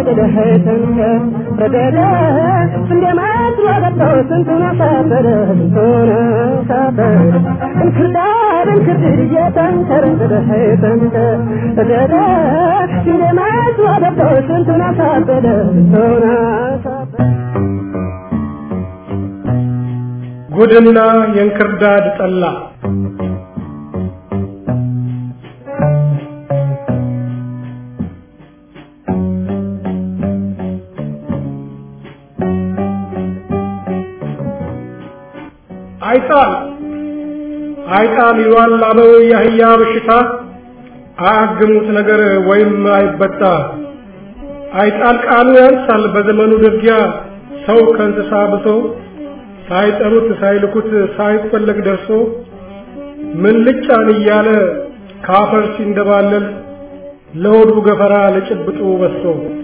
ተንቅደህ ተንከር ረደደ እንደማት ወደቀው ስንቱን አሳፈረ ስንቱን አሳፈረ እንክርዳድ እንክርድድ እየተንከርክደህ ተንከር ረደደ እንደማት ወደቀው ስንቱን አሳፈረ ስንቱን አሳፈረ ጉድና የእንክርዳድ ጠላ አይጣል አይጣል ይሏል አበው የአህያ በሽታ አያግሙት ነገር ወይም አይበጣ አይጣል ቃሉ ያንሳል በዘመኑ ድርጊያ ሰው ከእንስሳ ብሶ ሳይጠሩት ሳይልኩት ሳይፈለግ ደርሶ ምን ልጫን እያለ ካፈር ሲንደባለል ለሆዱ ገፈራ ለጭብጡ በሶ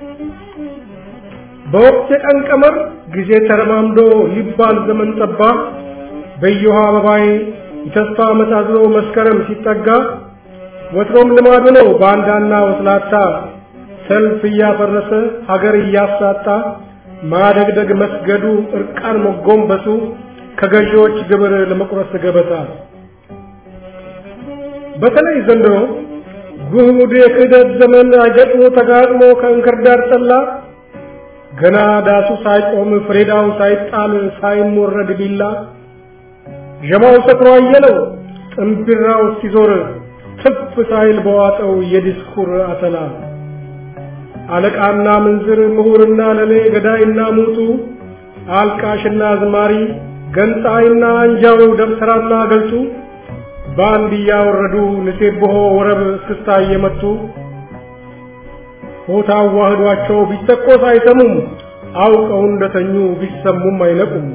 በወቅት የቀን ቀመር ጊዜ ተረማምዶ ሊባል ዘመን ጠባ በየውሃ አበባዬ የተስፋ መሳዝሎ መስከረም ሲጠጋ ወትሮም ልማዱ ነው ባንዳና ወስላታ ሰልፍ እያፈረሰ ሀገር እያሳጣ ማደግደግ መስገዱ እርቃን መጎንበሱ ከገዢዎች ግብር ለመቁረስ ገበታ በተለይ ዘንድሮ ጉድ የክህደት ዘመን አገጥሞ ተጋጥሞ ከእንክርዳድ ጠላ ገና ዳሱ ሳይቆም ፍሬዳው ሳይጣል ሳይሞረድ ቢላ ዠማው ሰክሮ አየለው ጥንቢራው ሲዞር ትፍ ሳይል በዋጠው የዲስኩር አተላ አለቃና ምንዝር ምሁርና ለሌ ገዳይና ሙቱ አልቃሽና አዝማሪ ገንጣይና አንጃው ደብተራና ገልጡ በአንድ እያወረዱ ንሴብሖ ወረብ እስክስታ እየመቱ ሆታ አዋህዷቸው ቢተኮስ አይሰሙም አውቀው እንደተኙ ቢሰሙም አይነቁም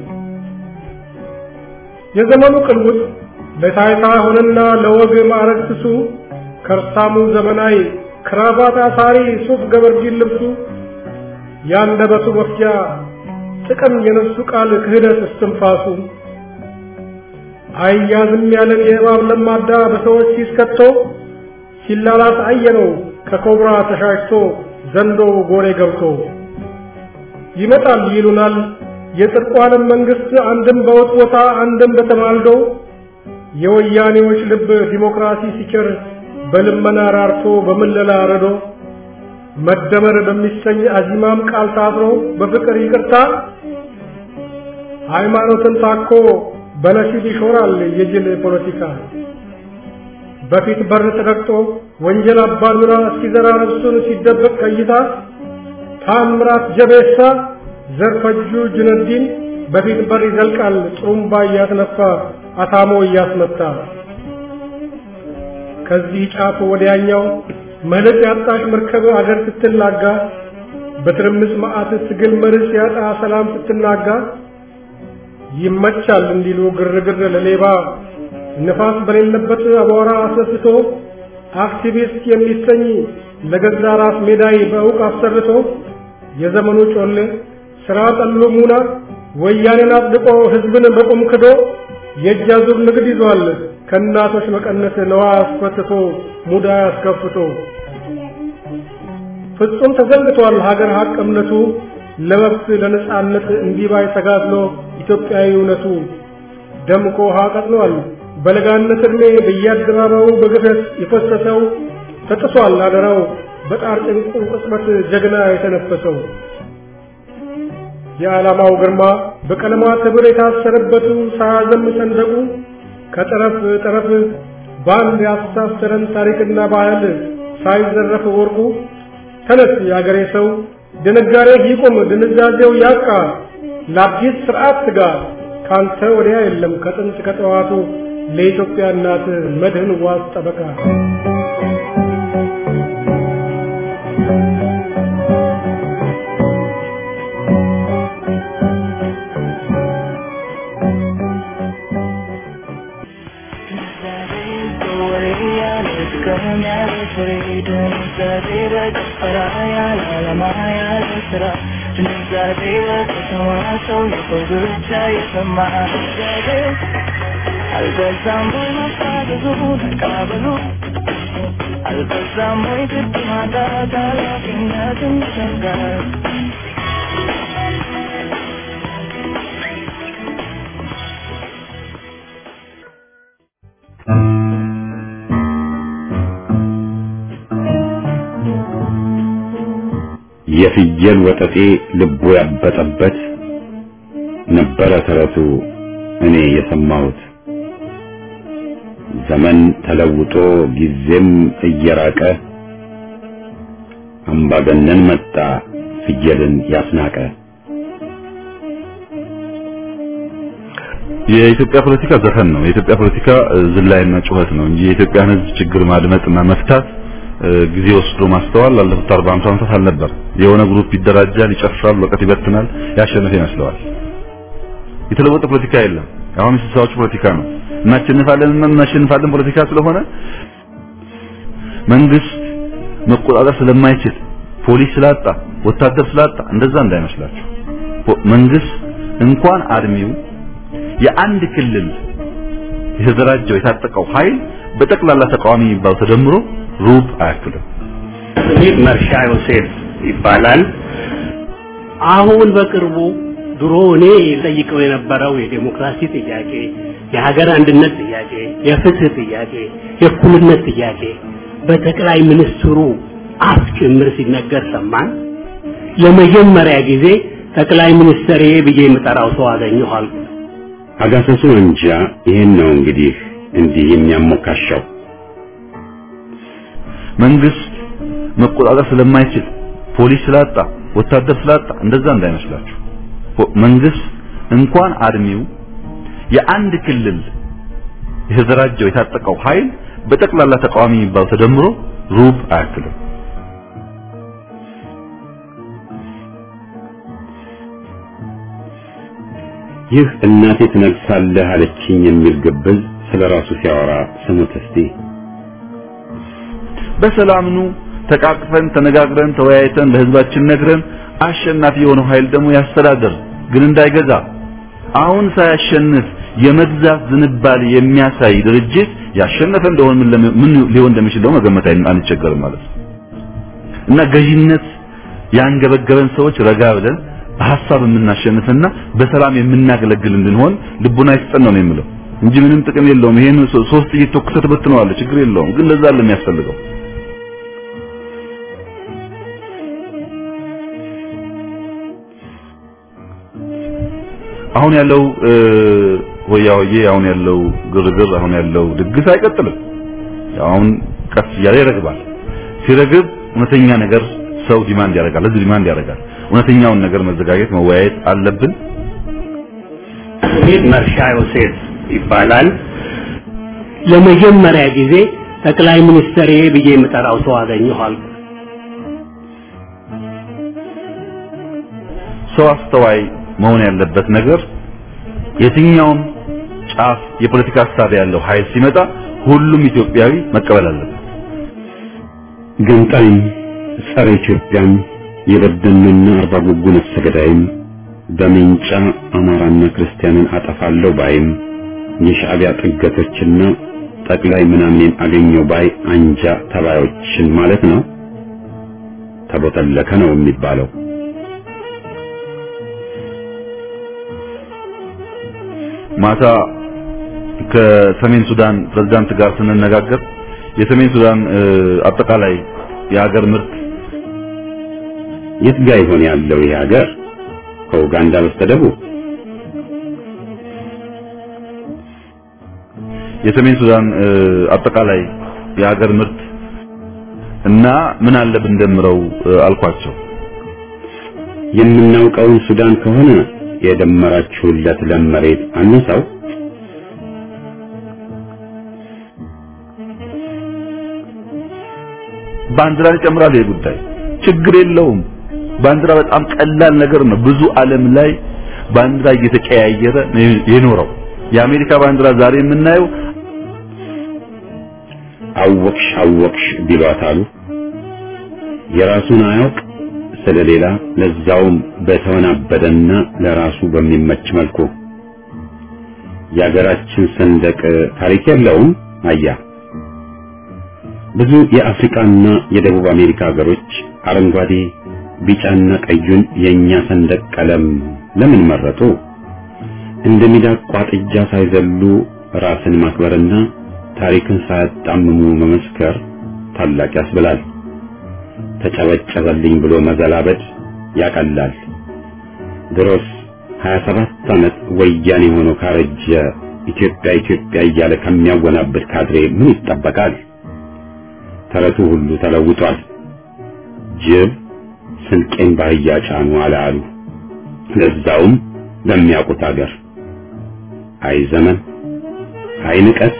የዘመኑ ቅልውጥ ለታይታ ሆነና ለወግ ማዕረግ ስሱ ከርሳሙ ዘመናዊ ክራባት አሳሪ ሱፍ ገበርጂን ልብሱ ያንደበቱ መፍጃ ጥቅም የነሱ ቃል ክህደት እስትንፋሱ አያዝም ያለን የእባብ ለማዳ በሰዎች ሲስከቶ ሲላላስ አየነው ከኮብራ ተሻሽቶ ዘንዶ ጎሬ ገብቶ ይመጣል ይሉናል የጽድቁ ዓለም መንግስት አንድም በውጥቦታ አንድም በተማልዶ የወያኔዎች ልብ ዲሞክራሲ ሲቸር በልመና ራርቶ በምለላ ረዶ መደመር በሚሰኝ አዚማም ቃል ታስሮ በፍቅር ይቅርታ ሃይማኖትን ታኮ በነሲብ ይሾራል የጅል ፖለቲካ በፊት በር ተረግጦ ወንጀል አባዱራ እስኪዘራ ነፍሱን ሲደበቅ ከይታ ታምራት ጀቤሳ ዘርፈጁ ጁነዲን በፊት በር ይዘልቃል ጥሩምባ እያስነፋ አታሞ እያስመታ ከዚህ ጫፍ ወዲያኛው መልክ ያጣሽ መርከብ አገር ስትላጋ በትርምስ መዓት ትግል መርስ ያጣ ሰላም ስትናጋ ይመቻል እንዲሉ ግርግር ለሌባ ንፋስ በሌለበት አቧራ አስነስቶ አክቲቪስት የሚሰኝ ለገዛ ራስ ሜዳይ በእውቅ አሰርቶ የዘመኑ ጮሌ ስራ ጠሉ ሙና ወያኔን አጽድቆ ህዝብን በቁም ክዶ የእጅ አዙር ንግድ ይዟል ከእናቶች መቀነት ነዋ አስፈትቶ ሙዳ አስከፍቶ ፍጹም ተዘንግቷል ሀገር ሀቅ እምነቱ ለመብት ለነጻነት እንዲባይ ተጋድሎ ኢትዮጵያዊ እውነቱ ደምቆ ውሃ ቀጥኗል በለጋነት ዕድሜ በየአደባባዩ በግፈት የፈሰሰው ተጥሷል አደራው በጣር ጭንቁ ቅጽበት ጀግና የተነፈሰው የዓላማው ግርማ በቀለማት ህብር የታሰረበቱ ሳያዘም ሰንደቁ ከጠረፍ ጠረፍ በአንድ ያስተሳሰረን ታሪክና ባህል ሳይዘረፍ ወርቁ ተነስ የአገሬ ሰው ድንጋሬ ይቁም ድንዛዜው ያቃ ለአዲስ ስርዓት ትጋ ካንተ ወዲያ የለም ከጥንት ከጠዋቱ ለኢትዮጵያ እናት መድህን ዋስ ጠበቃ አልበዛም ወይ መፋዘዙ መቃበሉ አልበዛም ወይ ግድ ማጣት ኃላፊነትን መሸከም የፍየል ወጠጤ ልቡ ያበጠበት ነበረ ተረቱ እኔ የሰማሁት። ዘመን ተለውጦ ጊዜም እየራቀ አምባገነን መጣ ፍየልን ያስናቀ። የኢትዮጵያ ፖለቲካ ዘፈን ነው። የኢትዮጵያ ፖለቲካ ዝላይና ጩኸት ነው እንጂ የኢትዮጵያን ሕዝብ ችግር ማድመጥና መፍታት ጊዜ ወስዶ ማስተዋል ላለፉት 40 50 ዓመታት አልነበር። የሆነ ግሩፕ ይደራጃል፣ ይጨፍራል፣ ወቀት ይበትናል፣ ያሸነፈ ይመስለዋል። የተለወጠ ፖለቲካ የለም። አሁን የስልሳዎቹ ፖለቲካ ነው። እናሸንፋለን እና እናሸንፋለን ፖለቲካ ስለሆነ መንግስት መቆጣጠር ስለማይችል ፖሊስ ስላጣ ወታደር ስላጣ እንደዛ እንዳይመስላችሁ። መንግስት እንኳን አድሚው የአንድ ክልል የተደራጀው የታጠቀው ኃይል በጠቅላላ ተቃዋሚ የሚባለው ተደምሮ ሩብ አያክልም። ይህ መርሻ ዮሴፍ ይባላል። አሁን በቅርቡ ድሮ እኔ ጠይቀው የነበረው የዴሞክራሲ ጥያቄ፣ የሀገር አንድነት ጥያቄ፣ የፍትህ ጥያቄ፣ የእኩልነት ጥያቄ በጠቅላይ ሚኒስትሩ አፍ ጭምር ሲነገር ሰማን። ለመጀመሪያ ጊዜ ጠቅላይ ሚኒስትር ብዬ የምጠራው ሰው አገኘሁ አልኩ። አጋሰሱ እንጃ ይሄን ነው እንግዲህ እንዲህ የሚያሞካሻው መንግስት መቆጣጠር ስለማይችል ፖሊስ ስላጣ ወታደር ስላጣ እንደዛ እንዳይመስላችሁ። መንግስት እንኳን አድሚው የአንድ ክልል የተደራጀው የታጠቀው ኃይል በጠቅላላ ተቃዋሚ የሚባለው ተደምሮ ሩብ አያክልም። ይህ እናቴ ትነግሳለህ አለችኝ የሚል ግብዝ ስለ ራሱ ሲያወራ ስሙት እስቲ። በሰላም ኑ ተቃቅፈን ተነጋግረን ተወያይተን ለህዝባችን ነግረን አሸናፊ የሆነው ኃይል ደግሞ ያስተዳድር፣ ግን እንዳይገዛ። አሁን ሳያሸንፍ የመግዛት ዝንባሌ የሚያሳይ ድርጅት ያሸነፈ እንደሆነ ምን ለምን- ምን ሊሆን እንደሚችል ደግሞ መገመት አን- አንቸገርም ማለት ነው። እና ገዢነት ያንገበገበን ሰዎች ረጋ ብለን በሐሳብ የምናሸንፍና በሰላም የምናገለግል እንድንሆን ልቡና ይስጠን ነው የምለው እንጂ ምንም ጥቅም የለውም። ይሄን ሶ- ሶስት ጥይት ተኩሰህ ትበትነዋለህ፣ ችግር የለውም። ግን ለዛ አይደለም የሚያስፈልገው። አሁን ያለው እ፣ ሆያ ሆዬ አሁን ያለው ግርግር አሁን ያለው ድግስ አይቀጥልም። ያው አሁን ቀስ እያለ ይረግባል። ሲረግብ እውነተኛ ነገር ሰው ዲማንድ ያደርጋል፣ ህዝብ ዲማንድ ያደርጋል። እውነተኛውን ነገር መዘጋጀት መወያየት አለብን። ስሜ መርሻ ዮሴፍ ይባላል። ለመጀመሪያ ጊዜ ጠቅላይ ሚኒስትር ብዬ የምጠራው ሰው አገኘሁ አልኩ። ሰው አስተዋይ መሆን ያለበት ነገር የትኛውም ጫፍ የፖለቲካ ሀሳብ ያለው ኃይል ሲመጣ ሁሉም ኢትዮጵያዊ መቀበል አለበት። ገንጣይም ጸረ ኢትዮጵያም የበደልና አርባ ጉጉ ነፍሰ ገዳይም በሜንጫ አማራና ክርስቲያንን አጠፋለሁ ባይም የሻዕቢያ ጥገቶችና ጠቅላይ ምናምኔን አገኘው ባይ አንጃ ተባዮችን ማለት ነው። ተቦተለከ ነው የሚባለው። ማታ ከሰሜን ሱዳን ፕሬዝዳንት ጋር ስንነጋገር የሰሜን ሱዳን እ፣ አጠቃላይ የሀገር ምርት የት ጋ ይሆን ያለው ይህ ሀገር? ከኡጋንዳ በስተደቡብ የሰሜን ሱዳን እ፣ አጠቃላይ የሀገር ምርት እና ምን አለ ብንደምረው እ፣ አልኳቸው። የምናውቀውን ሱዳን ከሆነ የደመራችሁለት ለም መሬት አነሳው። ባንዲራ ይጨምራል። ይሄ ጉዳይ ችግር የለውም። ባንዲራ በጣም ቀላል ነገር ነው። ብዙ ዓለም ላይ ባንዲራ እየተቀያየረ ነው የኖረው። የአሜሪካ ባንዲራ ዛሬ የምናየው አወቅሽ አወቅሽ ቢሏት አሉ። የራሱን አያውቅ ስለሌላ ለዛውም በተወናበደና ለራሱ በሚመች መልኩ የሀገራችን ሰንደቅ ታሪክ የለውም። አያ ብዙ የአፍሪካና የደቡብ አሜሪካ ሀገሮች አረንጓዴ፣ ቢጫና ቀዩን የኛ ሰንደቅ ቀለም ለምን መረጡ? እንደ ሚዳቋ ጥጃ ሳይዘሉ ራስን ማክበርና ታሪክን ሳያጣምሙ መመስከር ታላቅ ያስብላል። ተጨበጨበልኝ ብሎ መዘላበድ ያቀላል። ድሮስ 27 ዓመት ወያኔ ሆኖ ካረጀ ኢትዮጵያ ኢትዮጵያ እያለ ከሚያወናብድ ካድሬ ምን ይጠበቃል? ተረቱ ሁሉ ተለውጧል። ጅብ ስንቄን ባህያ ጫኑ አለ አሉ። ለዛውም በሚያውቁት አገር። አይ ዘመን፣ አይ ንቀት።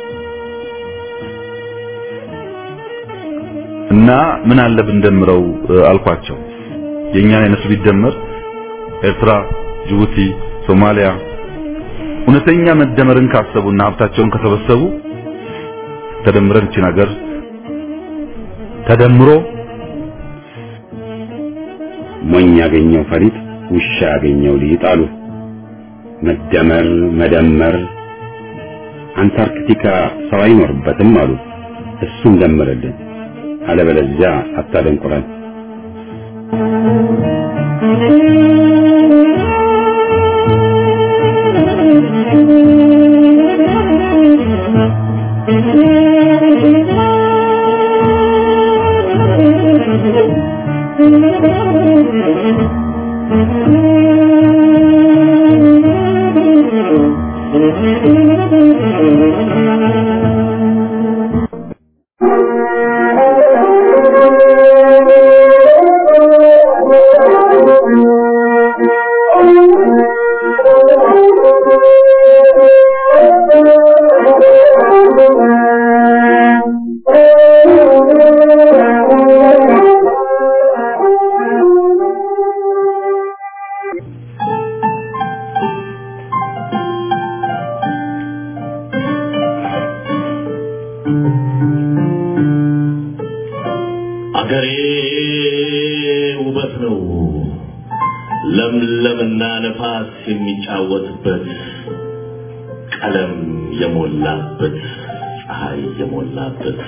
እና ምን አለ ብንደምረው አልኳቸው። የእኛን አይነቱ ቢደመር ኤርትራ፣ ጅቡቲ፣ ሶማሊያ እውነተኛ መደመርን ካሰቡና ሀብታቸውን ከሰበሰቡ ተደምረን እቺን ሀገር ተደምሮ ሞኝ ያገኘው ፈሪጥ ውሻ ያገኘው ሊጥ አሉ። መደመር መደመር አንታርክቲካ ሰው አይኖርበትም አሉ። እሱን ደምርልን፣ አለበለዚያ አታደንቁረን። አገሬ ውበት ነው ለምለምና ነፋስ የሚጫወትበት ቀለም የሞላበት ፀሐይ የሞላበት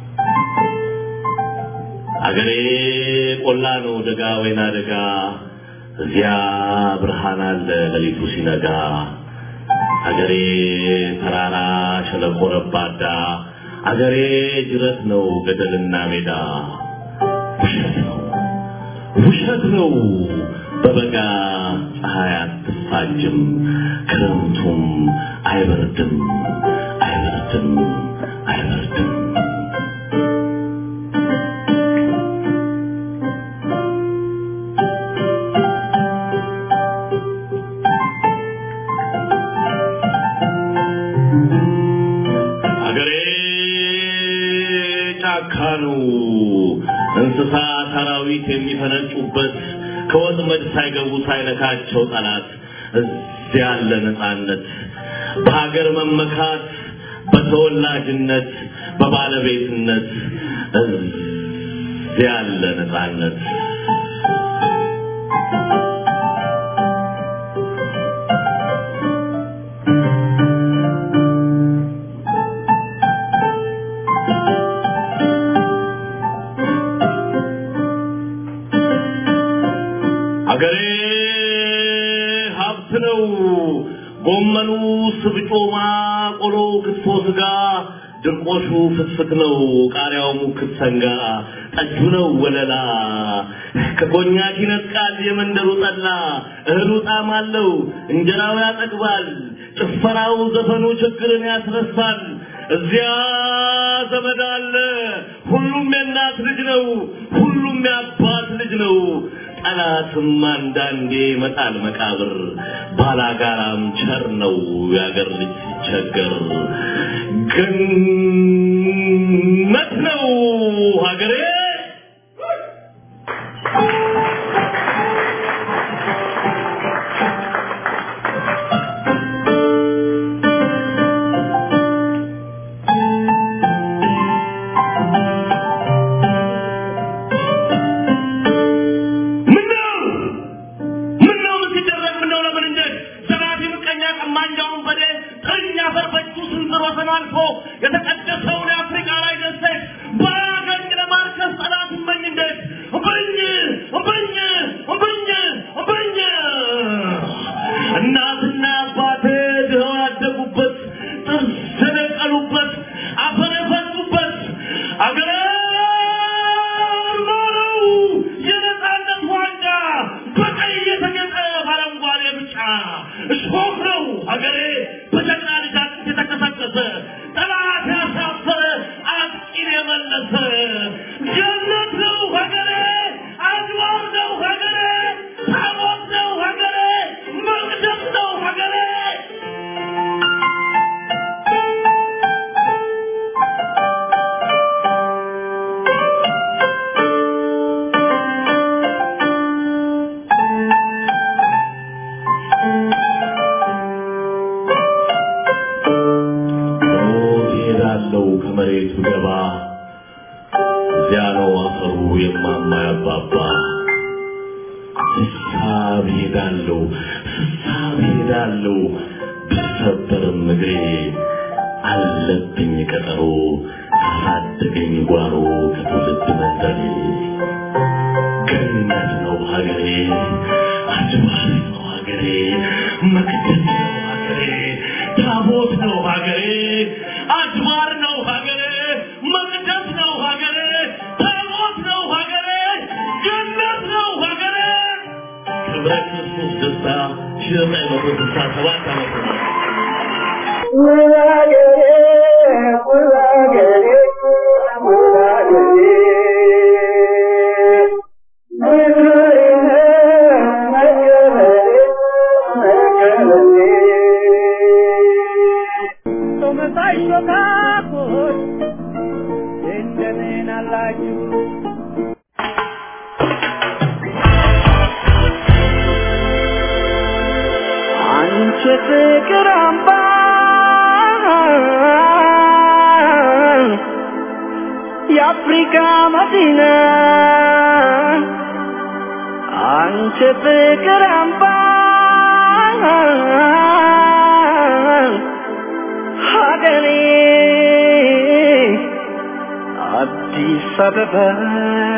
አገሬ ቆላ ነው ደጋ ወይና ደጋ እዚያ ብርሃን አለ ሌሊቱ ሲነጋ አገሬ ተራራ ሸለቆ ረባዳ አገሬ ጅረት ነው ገደልና ሜዳ ውሸት ነው ውሸት ነው በበጋ ፀሐይ አትፋጅም ክረምቱም አይበርድም አይበርድም አይበርድም አገሬ ጫካ ነው እንስሳ አራዊት የሚፈነጩበት ከወጥመድ ሳይገቡ ሳይነካቸው ጠላት እዚያ ያለ ነፃነት በሀገር መመካት በተወላጅነት በባለቤትነት እዚያ ያለ ነፃነት አገሬ ሀብት ነው። ጎመኑ፣ ስብጮማ፣ ቆሎ፣ ክትፎ፣ ስጋ፣ ድርቆሹ ፍትፍት ነው። ቃሪያው ሙክት ሰንጋ፣ ጠጁ ነው ወለላ። ከኮኛክ ይነጥቃል የመንደሩ ጠላ። እህሉ ጣዕም አለው፣ እንጀራው ያጠግባል። ጭፈራው፣ ዘፈኑ ችግርን ያስረሳል። እዚያ ዘመድ አለ። ሁሉም የእናት ልጅ ነው። ሁሉም የአባት ልጅ ነው። ጠላትም አንዳንዴ መጣል መቃብር ባላጋራም ቸር ነው የአገር ልጅ ሲቸገር ገነት ነው ሀገሬ ምነው ምነው ምን ሲደረግ ምነው ለምን እንዴት ዘራፊ ምቀኛ ቀማኛውን በዴ ጥርኛ ፈርፈቹ ስንዝር ወሰን አልፎ የተቀደሰውን የአፍሪካ ላይ ደሴት ሀገሬ በጀግና ልጅ አጥንት የተቀሰቀሰ ጠላት ያሳፈረ አጥቂን የመለሰ ጀነት ነው ሀገሬ አድዋር ነው ሀገሬ ታቦት ነው ሀገሬ መቅደስ ነው ሀገሬ እሄዳለሁ ከመሬቱ ገባ እዚያ ነው አፈሩ የማማ ያባባ ስሳብ ሄዳለሁ ስሳብ ሄዳለሁ ብሰበርም እግሬ አለብኝ ቀጠሮ ካሳደገኝ ጓሮ ከትውልድ መንደሬ ገነት ነው ሀገሬ አድባር ነው ሀገሬ መቅደስ ነው ሀገሬ ታቦት ነው ሀገሬ አድባር ነው ሀገሬ መቅደስ ነው ሀገሬ ታቦት ነው ሀገሬ ገነት ነው ሀገሬ ክብረ ክርስቶስ ደስታ ሺህ ዘጠኝ መቶ ስልሳ ሰባት ዓመተ ምህረት ቶመሳይ ሾካኮች እንደምን አላችሁ? አንቺ ፍቅር አምባ የአፍሪካ መዲና አንቺ ፍቅር አምባ ሀገሬ አዲስ አበባ